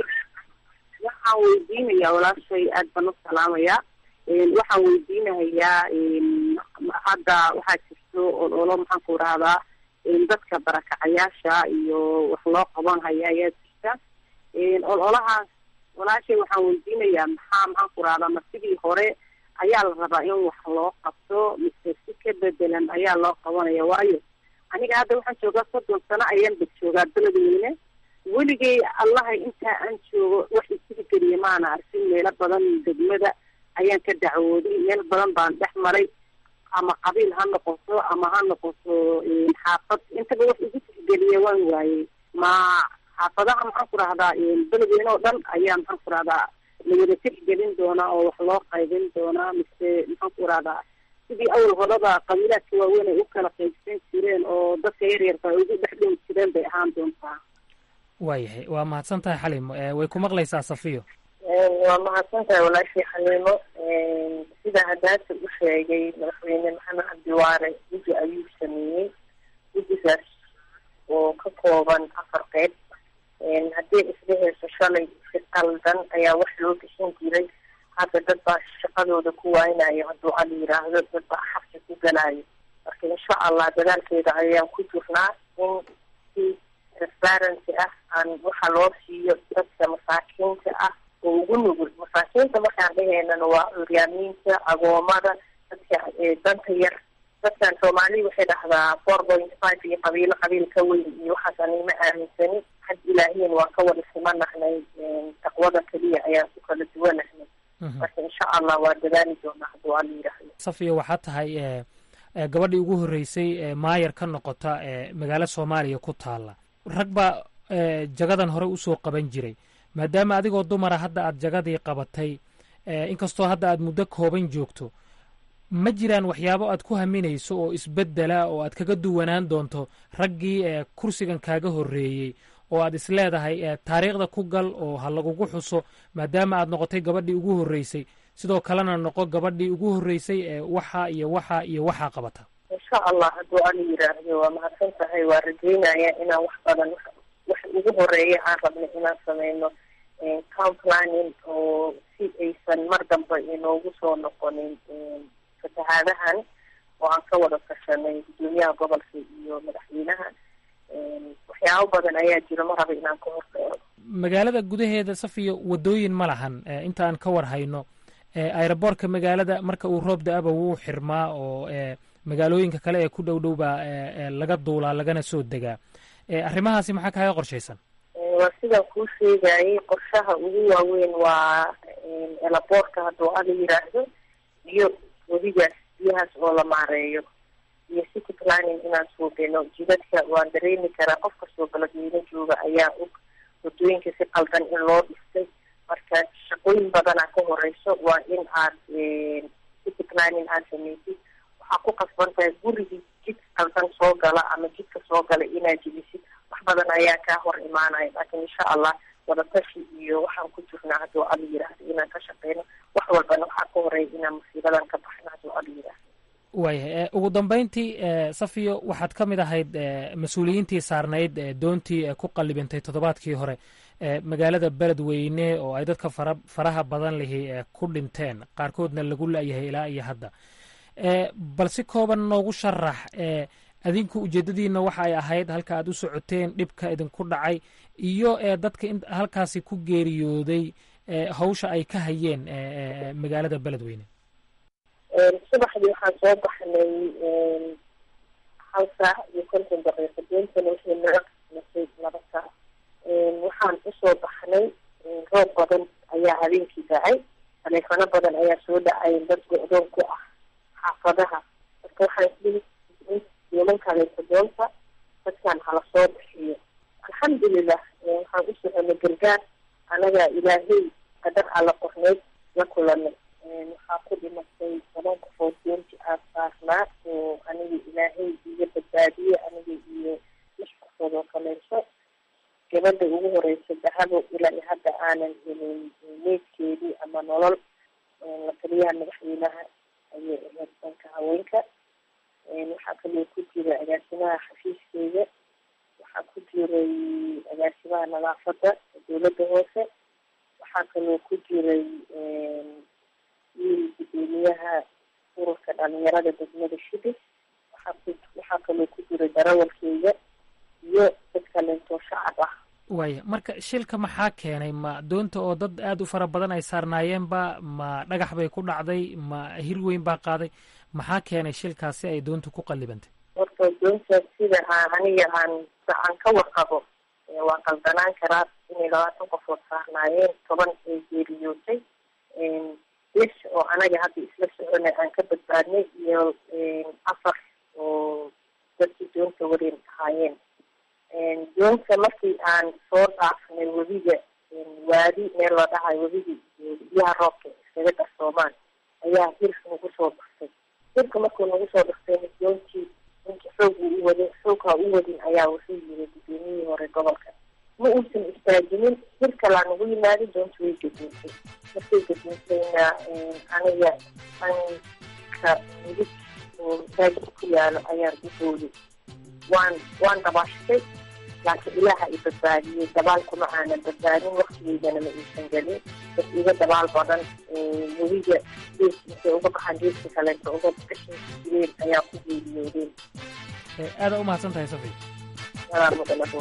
Speaker 18: waxaan weydiinayaa walaashay aad baan u salaamayaa waxaan weydiinahayaa hadda waxaa jirto ololo maxaan ku rahdaa dadka barakacayaasha iyo wax loo qaban haya ayaa jirta ololahaas walaashay waxaan weydiinayaa maxaa maxaan ku rahdaa ma sidii hore ayaa la rabaa in wax loo qabto mise si ka bedelan ayaa loo qabanaya waayo aniga hadda waxaan joogaa soddon sano ayaan bad joogaa beledweyne weligay allaha intaa aan joogo wax isirigeliya maana arkin meelo badan degmada ayaan ka dacwooday meel badan baan dhex maray ama qabiil ha noqoto ama ha noqoto xaafad intaba wax igu tixgeliya waan waayey ma xaafadaha maxaan ku rahdaa beledweyne oo dhan ayaa maxaan ku rahdaa lawada tixgelin doonaa oo wax loo qaybin doonaa mise maxaan ku rahdaa sidii awal horeba qabiilaadka waaweyn ay u kala qaybsan jireen oo dadka yaryarka ay ugu dhex dhowi jireen bay ahaan doontaa
Speaker 15: waayahay waa mahadsan tahay xalimo way ku maqlaysaa safiyo
Speaker 4: waa mahadsan tahay walaashii xaliimo sida hadaasa u sheegay madaxweyne maxamed cabdiwaare guddi ayuu sameeyey guddigaas oo ka kooban afar qeyb haddii isdheheyso shalay si qaldan ayaa wax loo gashan jiray hadda dad baa shaqadooda ku waaynayo hadduu al yiraahdo dad baa xabsi ku galayo marka insha allah dadaalkeeda ayaan ku jirnaa in si transparency ah aan waxa loo siiyo dadka masaakiinta ah oo ugu nugul masaakiinta markaan dhaheynana waa curyaamiinta agoomada dadka danta yar dadkan soomaaliya waxay dhahdaa four point five iyo qabiilo qabiil ka weyn iyo waxaas anima aaminsani xag ilaahiyan waa ka wada simanahnay taqwada keliya ayaan ku kala duwanahnay marka insha allah waa dadaali doonaa hadduu alla yidhaahdo
Speaker 15: safiya waxaa tahay gabadhii ugu horreysay maayar ka noqota magaalo soomaaliya ku taalla rag baa jagadan hore usoo qaban jiray maadaama adigoo dumara hadda aad jagadii qabatay inkastoo hadda aad muddo kooban joogto ma jiraan waxyaabo aad ku haminayso oo isbeddela oo aad kaga duwanaan doonto raggii kursigan kaaga horreeyey oo aad is leedahay taariikhda ku gal oo ha lagugu xuso maadaama aad noqotay gabadhii ugu horreysay sidoo kalena noqo gabadhii ugu horreysay ee waxa iyo waxa iyo waxaa qabata
Speaker 4: insha allah hadduu ala yiraahdo waa mahadsan tahay waa rajeynaya inaan wax badan wax ugu horeeya aan rabno inaan sameyno town planning oo si aysan mar dambe inoogu soo noqonin fatahaadahan oo aan ka wada tashanay gudoomiyaha gobolka iyo madaxweynaha waxyaabo badan ayaa jiro ma raba inaan ka horreero
Speaker 15: magaalada gudaheeda safiyo wadooyin ma lahan inta aan ka war hayno aeroboortka magaalada marka uu roob da-aba wuu xirmaa oo magaalooyinka kale ee ku dhow dhow baa laga duulaa lagana soo degaa arrimahaasi maxaa kaaga qorshaysan
Speaker 4: waa sidaan kuu sheegayay qorshaha ugu waaweyn waa elaboorka hadduu ala yiraahdo iyo wadigaas biyahaas oo la maareeyo iyo city planning inaan suubino jidadka waan dareemi karaa qof kastoo beledweyne jooga ayaa og wadooyinka si qaldan in loo dhistay marka shaqooyin badanaa ka horeyso waa in aad city planning aad sameysid waxaa ku qasban tahay gurigii jid qaldan soo gala ama jidka soo gala inaad jebisid wax badan ayaa kaa hor imaanaya laakiin insha allah wadatashi iyo waxaan ku jirnaa hadduu ala yiraahdo inaan ka shaqeyno wax walbana waxaa ka horeeya inaan musiibadan ka baxno hadduu ala yiraahdo
Speaker 15: waayahay ugu dambeyntii safiyo waxaad ka mid ahayd mas-uuliyiintii saarnayd doontii ku qallibintay toddobaadkii hore magaalada beledweyne oo ay dadka fara faraha badan lihi ku dhinteen qaarkoodna lagu la-yahay ilaa iyo hadda bal si kooban noogu sharax adinku ujeedadiina waxa ay ahayd halka aad u socoteen dhibka idinku dhacay iyo dadka halkaasi ku geeriyooday hawsha ay ka hayeen magaalada beledweyne
Speaker 4: subaxdii waxaan soo baxnay hal saac iyo konton daqiiqo doontana waxay naga qismatay laba saac waxaan usoo baxnay roob badan ayaa habeenkii dhacay taleefano badan ayaa soo dhacay dad go-doon ku ah xaafadaha marka waxaan isdhihi dooman kaleeto doonta dadkan hala soo bixiyo alxamdulilah waxaan u soconay gargaar anagaa ilaahay qadar alla qorneyd la kulanay waxaa ku dhimatay toban qofood doonti aan saarnaa oo aniga ilaahay iga badbaadiyey aniga iyo lix qofood oo kaleeto gabadha ugu horeysa dahabo ilaa iyo hadda aanan helin meydkeedii ama nolol la taliyaha madaxweynaha ayay ahayd danka haweenka waxaa kaloo ku jira agaasimaha xafiiskeeda waxaa ku jiray agaasimaha nadaafadda dowladda hoose waxaa kaloo ku jiray wiil gudoomiyaha ururka dhalinyarada degmada shibis waxaa ku waxaa kaloo ku jiray darawalkeyga iyo dad kaleentoo shacab ah
Speaker 15: waaya marka shilka maxaa keenay ma doonta oo dad aada u fara badan ay saarnaayeenba ma dhagax bay ku dhacday ma hir weyn baa qaaday maxaa keenay shilkaas si ay doontu ku qallibantay
Speaker 4: horta doonta sida aan aniga aan aan ka warqabo waa qaldanaan karaa inay labaatan qofood saarnaayeen toban ay geeriyootay lix oo anaga hadda isla soconay aan ka badbaadnay iyo afar oo dadkii doonta wareen ahaayeen doonta markii aan soo dhaafnay webiga waadi meel la dhahayo webiga iyo biyaha roobka iskaga darsoomaan ayaa hirka nagu soo dhaftay hirka markuu nagu soo dhaftay doontii ninka xoog uu u wadin xoogha u wadin ayaa wuxuu yiri gudoomiyihii hore gobolka ma uusan istaajinin hir kalaa nagu yimaaday doonta way gaduuntay markay gaduuntayna aniga anka midig oo masaajid ku yaalo ayaan u booday waan waan dabaashtay laakiin ilaaha i badbaadiyey dabaal kuma aanan badbaadin waktigeydana ma iisan gelin dad iga dabaal badan webiga gees intay uga baxaan geeska kaleeto uga gashin jireen ayaa ku geeriyoodeen
Speaker 15: aada u mahadsan tahay safi
Speaker 4: walaa mudanabo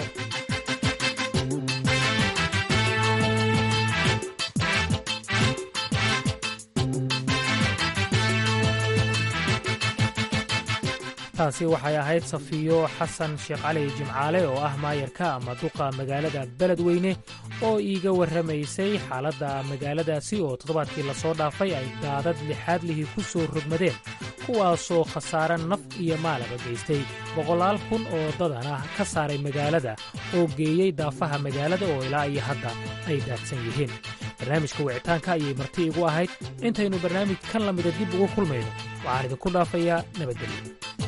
Speaker 15: taasi waxay ahayd safiyo xasan sheekh cali jimcaale oo ah maayarka ama duqa magaalada beledweyne oo iiga warramaysay xaaladda magaaladaasi oo toddobaadkii lasoo dhaafay ay daadad lixaad lihii ku soo rogmadeen kuwaasoo khasaare naf iyo maalaba geystay boqolaal kun oo dadan ah ka saaray magaalada oo geeyey daafaha magaalada oo ilaa iyo hadda ay daadsan yihiin barnaamijka wicitaanka ayay marti igu ahayd intaynu barnaamij kan la mida dib ugu kulmayno waxaan idinku dhaafayaa nabadgelyo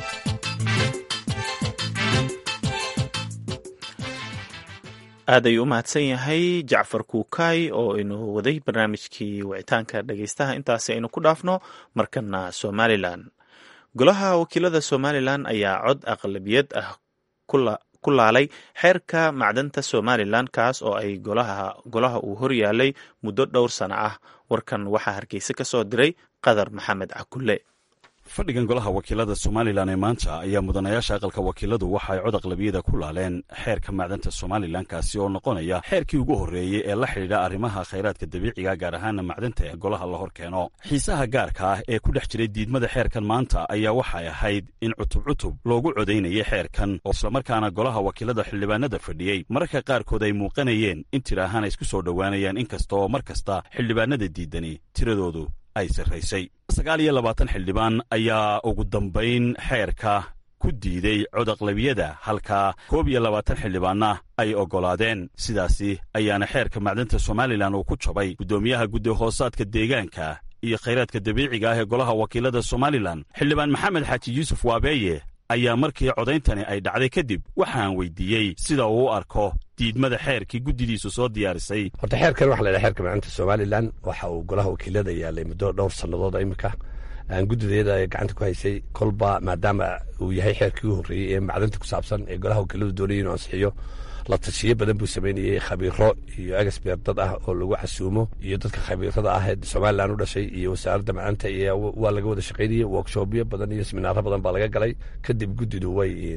Speaker 2: aad ayuu u mahadsan yahay jacfar kuukaay oo inuu waday barnaamijkii wicitaanka dhegaystaha intaasi aynu ku dhaafno markana somalilan golaha wakiilada somalilan ayaa cod aqlabiyad ah ku laalay xeerka macdanta somalilan kaas oo ay golaha uu horyaalay muddo dhowr sano ah warkan waxaa hargeysa ka soo diray qadar maxamed cakulle
Speaker 19: fadhigan golaha wakiilada somalilan ee maanta ayaa mudanayaasha aqalka wakiiladu waxa ay cod aqlabiyada ku laaleen xeerka macdanta somalilan kaasi oo noqonaya xeerkii ugu horreeyey ee la xidhiidha arrimaha khayraadka dabiiciga gaar ahaana macdanta ee golaha la hor keeno xiisaha gaarka ah ee ku dhex jiray diidmada xeerkan maanta ayaa waxay ahayd in cutub cutub loogu codaynayay xeerkan oo islamarkaana golaha wakiilada xildhibaanada fadhiyey mararka qaarkood ay muuqanayeen in tir ahaan ay isku soo dhowaanayaan inkasta oo mar kasta xildhibaanada diidani tiradoodu ay sarraysay sagaal iyo labaatan xildhibaan ayaa ugu dambayn xeerka ku diiday codaqlabiyada halka koob iyo labaatan xildhibaanna ay oggolaadeen sidaasi ayaana xeerka macdanta somalilan uu ku jabay guddoomiyaha guddi hoosaadka deegaanka iyo khayraadka dabiiciga ah ee golaha wakiilada somalilan xildhibaan maxamed xaaji yuusuf waabeeye ayaa markii codayntani ay dhacday kadib waxaan weydiiyey sida uu u arko diidmada xeerkii guddidiisu soo diyaarisay
Speaker 20: horta xeerkan waxa la ydhaha xeerka macdanta somalilan waxa uu golaha wakiilada yaalay muddo dhowr sannadood imika guddideeda gacanta ku haysay kolba maadaama uu yahay xeerkii u horreeyey ee macdanta ku saabsan ee golaha wakiiladu doonaya inuu ansixiyo la tashiyo badan buu samaynayey khabiiro iyo egsbeer dad ah oo lagu casuumo iyo dadka khabiirada ah ee somalilan u dhashay iyo wasaaradda macdanta iyo waa laga wada shaqaynayey workshopyo badan iyo seminaaro badan baa laga galay kadib guddidu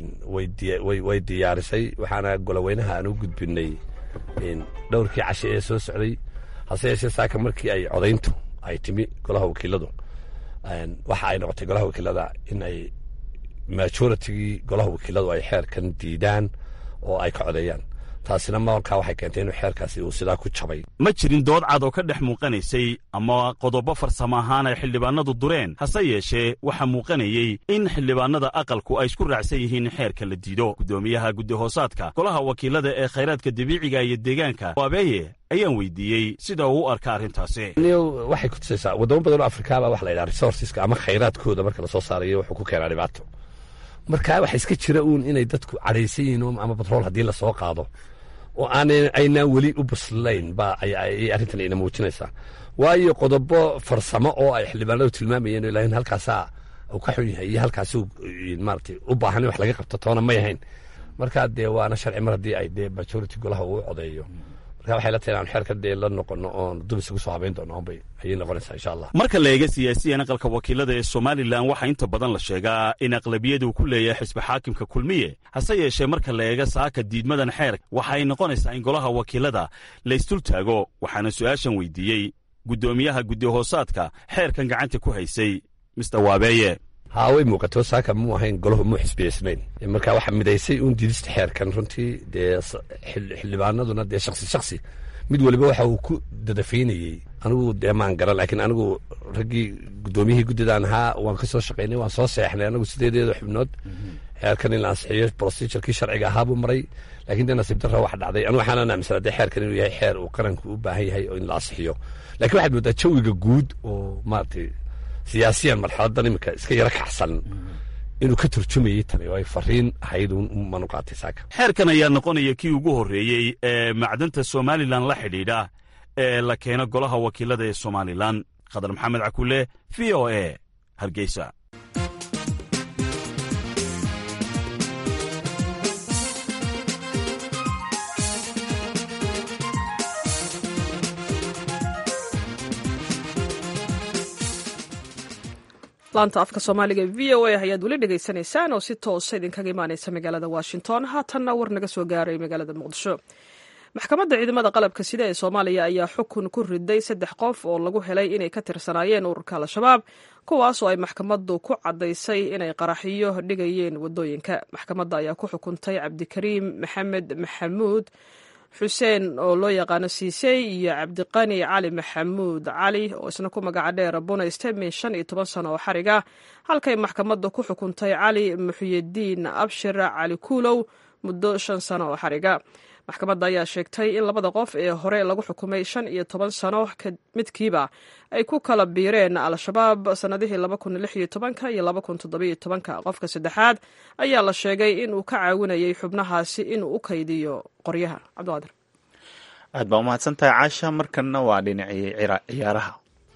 Speaker 20: way diyaarisay waxaana goloweynaha aan u gudbinay dhowrkii cashe ee soo socday hase yeeshee saaka markii ay codayntu ay timi golaha wakiiladu waxa ay noqotay golaha wakiilada in ay majoritygii golaha wakiiladu ay xeerkan diidaan oo ay ka codeeyaan taasina markaa waxay keentay inuu xeerkaasi uu sidaa ku jabay
Speaker 19: ma jirin dood cad oo ka dhex muuqanaysay ama qodobo farsamo ahaan ay xildhibaanadu dureen hase yeeshee waxaa muuqanayey in xildhibaanada aqalku ay isku raacsan yihiin in xeerka la diido guddoomiyaha guddi hoosaadka golaha wakiilada ee khayraadka dabiiciga iyo deegaanka waabeeye ayaan weydiiyey sida uu u arka arrintaasi
Speaker 20: waxay ku tusaysaa waddamo badan oo afrikaaba waxa la yidhaha resourceska ama khayraadkooda marka lasoo saarayo wuxuu ku keenaa dhibaato marka waxa iska jira uun inay dadku cadhaysan yihiin ama batrool haddii lasoo qaado oo aanay aynaan weli u buslayn ba ay arrintan ina muujinaysaa waayo qodobo farsamo oo ay xildhibaanadu tilmaamayeen oo ilaahin halkaasaa uu ka xun yahay iyo halkaasuu maaragtay u baahan in wax laga qabto toona may ahayn marka dee waana sharci mar haddii ay dee majority golaha uu codeeyo marka waxay la tahay inaan xeerka dee la noqono oon dub isugu soo habayn doono onbay ayay noqonaysaa insha allah
Speaker 19: marka la eega siyaasiyan aqalka wakiilada ee somalilan waxaa inta badan la sheegaa in aqlabiyadu ku leeyahay xisbi xaakimka kulmiye hase yeeshee marka la eega saaka diidmadan xeer waxa ay noqonaysaa in golaha wakiilada la isdul taago waxaana su'aashan weydiiyey guddoomiyaha guddi hoosaadka xeerkan gacanta ku haysay mister waabeeye
Speaker 20: haa way muuqato saaka muu ahayn golahu muu xisbiyeysnayn marka waxaa midaysay uun diidista xeerkan runtii dee xildhibaanaduna dee shaksi shaksi mid waliba waxa uu ku dadafaynayey anigu dee maan garan laakiin anigu raggii guddoomiyihii guddidaan ahaa waan ka soo shaqaynay waan soo seexnay anigu sideedeeda xubnood xeerkan in la ansixiyo procedurkii sharciga ahaa buu maray laakiin dee nasiib darra wax dhacday anigu waxaan aaminsanaa dee xeerkan inuu yahay xeer uu qaranku u baahan yahay oo in la ansixiyo laakiin waxaad moodaa jawiga guud oo maaragtay siyaasiyan marxaladan iminka iska yaro kacsan inuu ka turjumayey tani oo ay fariin ahayd manu qaatay saaka
Speaker 19: xeerkan ayaa noqonaya kii ugu horreeyey ee macdanta somalilan la xidhiidha ee la keeno golaha wakiilada ee somalilan khadar maxamed cakule v o e hargeysa
Speaker 1: laanta afka soomaaliga v o a ayaad weli dhegaysanaysaan oo si toosa idinkaga imaaneysa magaalada washington haatanna war naga soo gaaray magaalada muqdisho maxkamadda ciidamada qalabka sida ee soomaaliya ayaa xukun ku riday saddex qof oo lagu helay inay ka tirsanaayeen ururka al-shabaab kuwaas oo ay maxkamaddu ku caddaysay inay qaraxiyo dhigayeen waddooyinka maxkamadda ayaa ku xukuntay cabdikariim maxamed maxamuud xuseen oo loo yaqaano siisey iyo cabdiqani cali maxamuud cali oo isna ku magaca dheer bunayste min shan iyo toban sano oo xariga halkay maxkamadda ku xukuntay cali muxyidiin abshir cali kuulow muddo shan sano oo xariga maxkamadda ayaa sheegtay in labada qof ee hore lagu xukumay shan iyo toban sano midkiiba ay ku kala biireen al-shabaab sannadihii laba kun lix iyo tobanka iyo laba kun toddobiyo tobanka qofka saddexaad ayaa la sheegay inuu ka caawinayay xubnahaasi inuu u kaydiyo qoryaha cabdiqaadir
Speaker 2: aad baa umahadsan tahay caasha markanna waa dhinacii ciyaaraha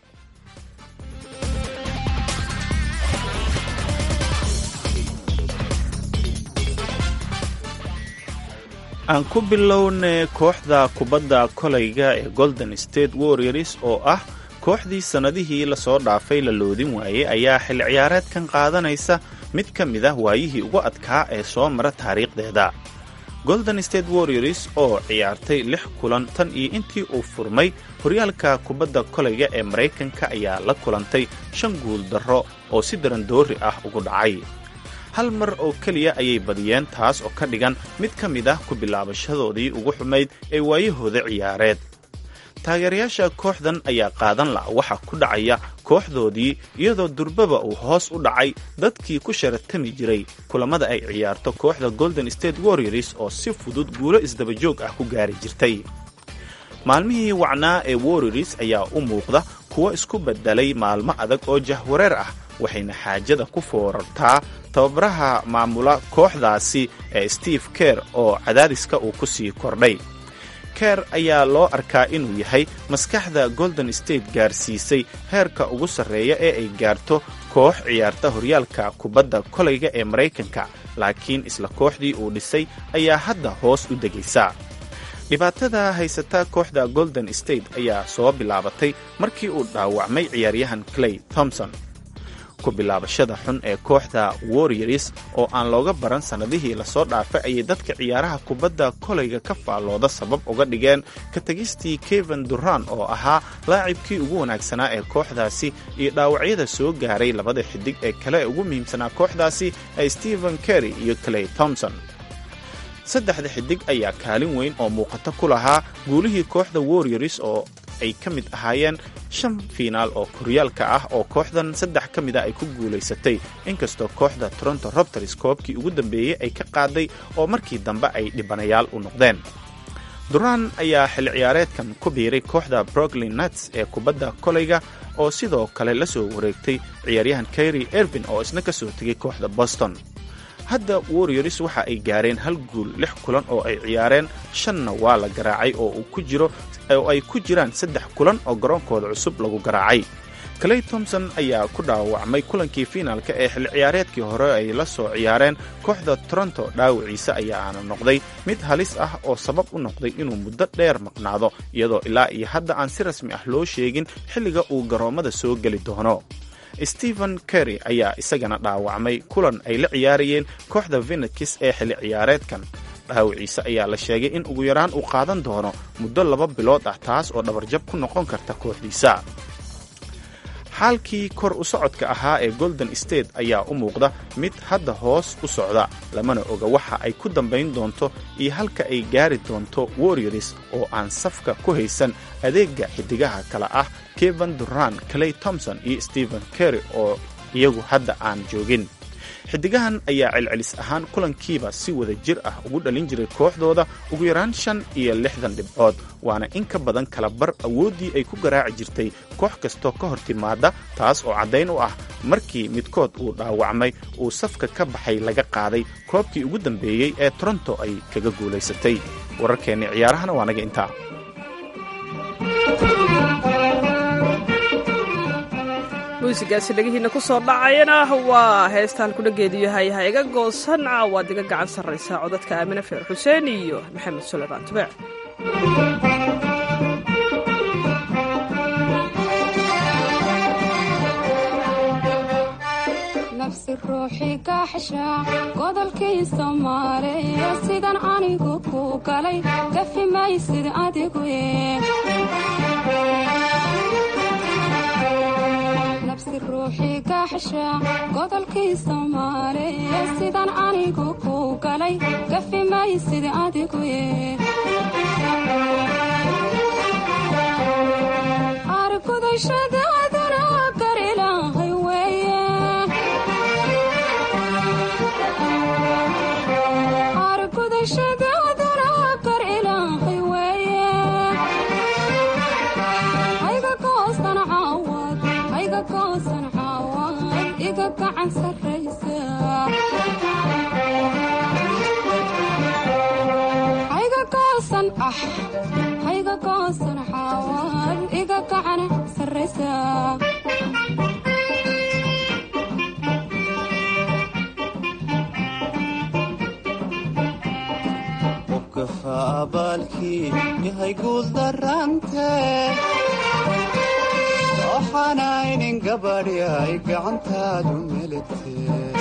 Speaker 2: aan ku bilowne kooxda kubadda kolayga ee golden state warriors oo ah kooxdii sannadihii lasoo dhaafay la loodin waayey ayaa xil ciyaareedkan qaadanaysa mid ka mid ah waayihii ugu adkaa ee soo mara taariikhdeeda golden state warriors oo ciyaartay lix kulan tan iyo intii uu furmay horyaalka kubadda kolayga ee maraykanka ayaa la kulantay shan guul darro oo si darandoori ah ugu dhacay hal mar oo keliya ayay badiyeen taas oo ka dhigan mid ka mid ah ku bilaabashadoodii ugu xumayd ee waayahooda ciyaareed taageerayaasha kooxdan ayaa qaadan la waxa ku dhacaya kooxdoodii iyadoo durbaba uu hoos u dhacay dadkii ku sharatami jiray kulammada ay ciyaarto kooxda golden state warriors oo si fudud guulo isdabajoog ah ku gaari jirtay maalmihii wacnaa ee warriors ayaa u muuqda kuwo isku beddelay maalmo adag oo jahwareer ah waxayna xaajada ku foorartaa tababaraha maamula kooxdaasi ee steve ker oo cadaadiska uu ku sii kordhay ker ayaa loo arkaa inuu yahay maskaxda golden state gaarsiisay heerka ugu sarreeya ee ay gaarto koox ciyaarta horyaalka kubadda kolayga ee maraykanka laakiin isla kooxdii uu dhisay ayaa hadda hoos u degaysa dhibaatada haysata kooxda golden state ayaa soo bilaabatay markii uu dhaawacmay ciyaaryahan clay thompson ku bilaabashada xun ee kooxda warriors oo aan looga baran sannadihii lasoo dhaafay ayay dadka ciyaaraha kubadda kolayga ka faallooda sabab uga dhigeen ka tegistii keven duran oo ahaa laacibkii ugu wanaagsanaa ee kooxdaasi iyo dhaawacyada soo gaaray labada xidig ee kale ee ugu muhiimsanaa kooxdaasi ee stephen kerry iyo clay thompson saddexda xidig ayaa kaalin weyn oo muuqato ku lahaa guulihii kooxda warriors oo ay ka mid ahaayeen shan fiinaal oo koryaalka ah oo kooxdan saddex ka mid a ay ku guulaysatay inkastoo kooxda toronto robters koobkii ugu dambeeyey ay ka qaaday oo markii dambe ay dhibanayaal u noqdeen duraan ayaa xil ciyaareedkan ku biiray kooxda brooklyn nuts ee kubadda kolayga oo sidoo kale la soo wareegtay ciyaaryahan kayri ervin oo isna ka soo tegay kooxda boston hadda warriors waxa ay gaareen hal guul lix kulan oo ay ciyaareen shanna waa la garaacay oo uu ku jiro oo ay ku jiraan saddex kulan oo garoonkooda cusub lagu garaacay clay thompson ayaa ku dhaawacmay kulankii fiinaalka ee xil ciyaareedkii hore ay la soo ciyaareen kooxda toronto dhaawiciisa ayaana noqday mid halis ah oo sabab u noqday inuu muddo dheer maqnaado iyadoo ilaa iyo hadda aan si rasmi ah loo sheegin xilliga uu garoommada soo geli doono stephen kerry ayaa isagana dhaawacmay kulan ay la ciyaarayeen kooxda venekis ee xili ciyaareedkan dhaawiciise ayaa la sheegay in ugu yaraan uu qaadan doono muddo laba bilood ah taas oo dhabarjab ku noqon karta kooxdiisa xaalkii kor u socodka ahaa ee golden state ayaa u muuqda mid hadda hoos u socda lamana oga waxa ay ku dambayn doonto iyo halka ay gaari doonto warriors oo aan safka ku haysan adeega xidigaha kale ah kevan duran clay thompson iyo stephen kerry oo iyagu hadda aan joogin xidigahan ayaa celcelis ahaan kulankiiba si wada jir ah ugu dhalin jiray kooxdooda ugu yaraan shan iyo lixdan dhibcood waana in ka badan kala bar awooddii ay ku garaaci jirtay koox kastoo ka hor timaada taas oo caddayn u ah markii midkood uu dhaawacmay uu safka ka baxay laga qaaday koobkii ugu dambeeyey ee toronto ay kaga guulaysatay wararkeenni ciyaarahana waa naga intaa
Speaker 1: muusigaasi dhegihiina ku soo dhacayana waa heestaan kudhageedu yahay ha iga goosan waad iga gacan sarraysaa codadka aamine feer xuseen iyo maxamed suleymaan tubeec
Speaker 21: nafsi ruuxii kaaxsha godolkii soomaaliya sidan anigu ku galay gafi maysid adigu nafsi ruuxii kaaxsha godolkii soomaaliya sidan anigu ku galay gafi maysid adigu argudashadaadana gar ilaahay weeye argudashadaadana gar ilaahay weeye hayga goosan caawad hayga goosan caawad iga gacan sarraysa hayga goosan ah hayga goosan caawad iga gacan sarraysa
Speaker 22: qofkafa abaalkii yahay guul darante waxaanaynin gabadhi ay gacantaadu melete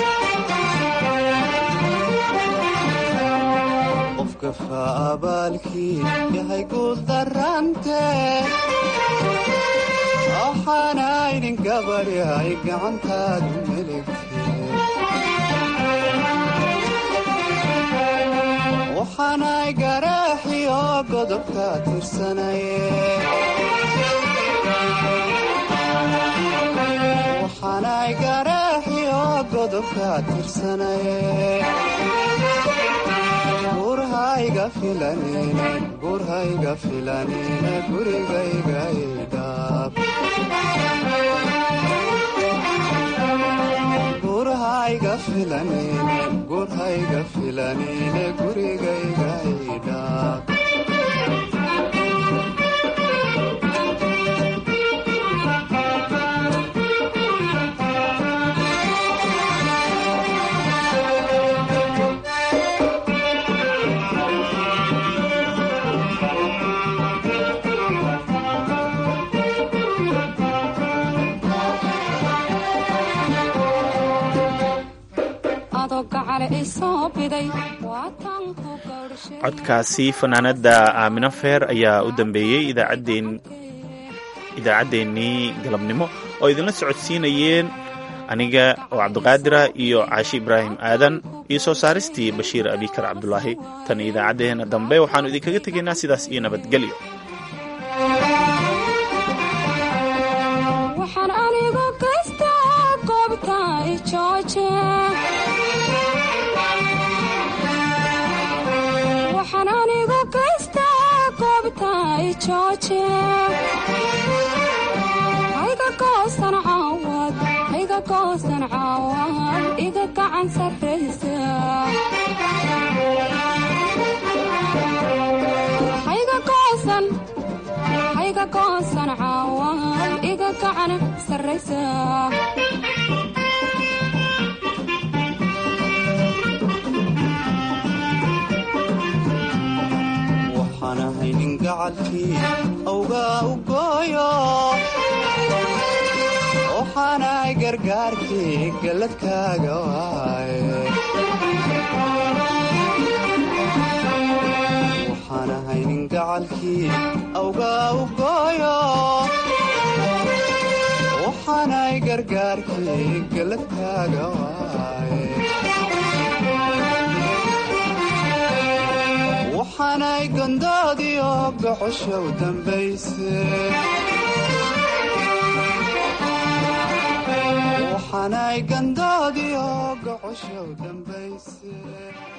Speaker 22: qofkafa abaalkii yahay guul darante waxaanaynin gabadhi ay gacantaadu melegte waxaanay garaaxi oo godobka tirsanaye waxaanay garaaxi oo godobka tirsanaye gurhayga filanine gurhayga filanine gurigayga idhaab gurhayga filanine gurhayga filanine gurigayga idhaab
Speaker 2: codkaasi fanaanada aamino feer ayaa u dambeeyey idaacaddeenii galabnimo oo idinla socodsiinayeen aniga oo cabdiqaadira iyo caashi ibraahim aadan iyo soo saaristii bashiir abikar cabdulaahi tan idaacaddeenna dambe waxaannu idinkaga tegaynaa sidaas iyo nabadgelyo
Speaker 21: waxaan anigu kaystaa goobta ijooje waxaan anigu kaystaa goobta ijooje hayga goosan caawad hayga goosan caawad iga gacan sarraysa hayga goosan hayga goosan caawad iga gacan sarraysa
Speaker 22: waxaan ahay nin gacalkii awgaa u gooyo waxaanahay gargaarkii galladkaaga waaye waxaan ahay nin gacalkii awgaa u gooyo waxaan gargaarkii galadkaaga waaye waxaanay gandoodii oo gocoshow dambayse waxaanay gandoodii oo gocoshow dambayse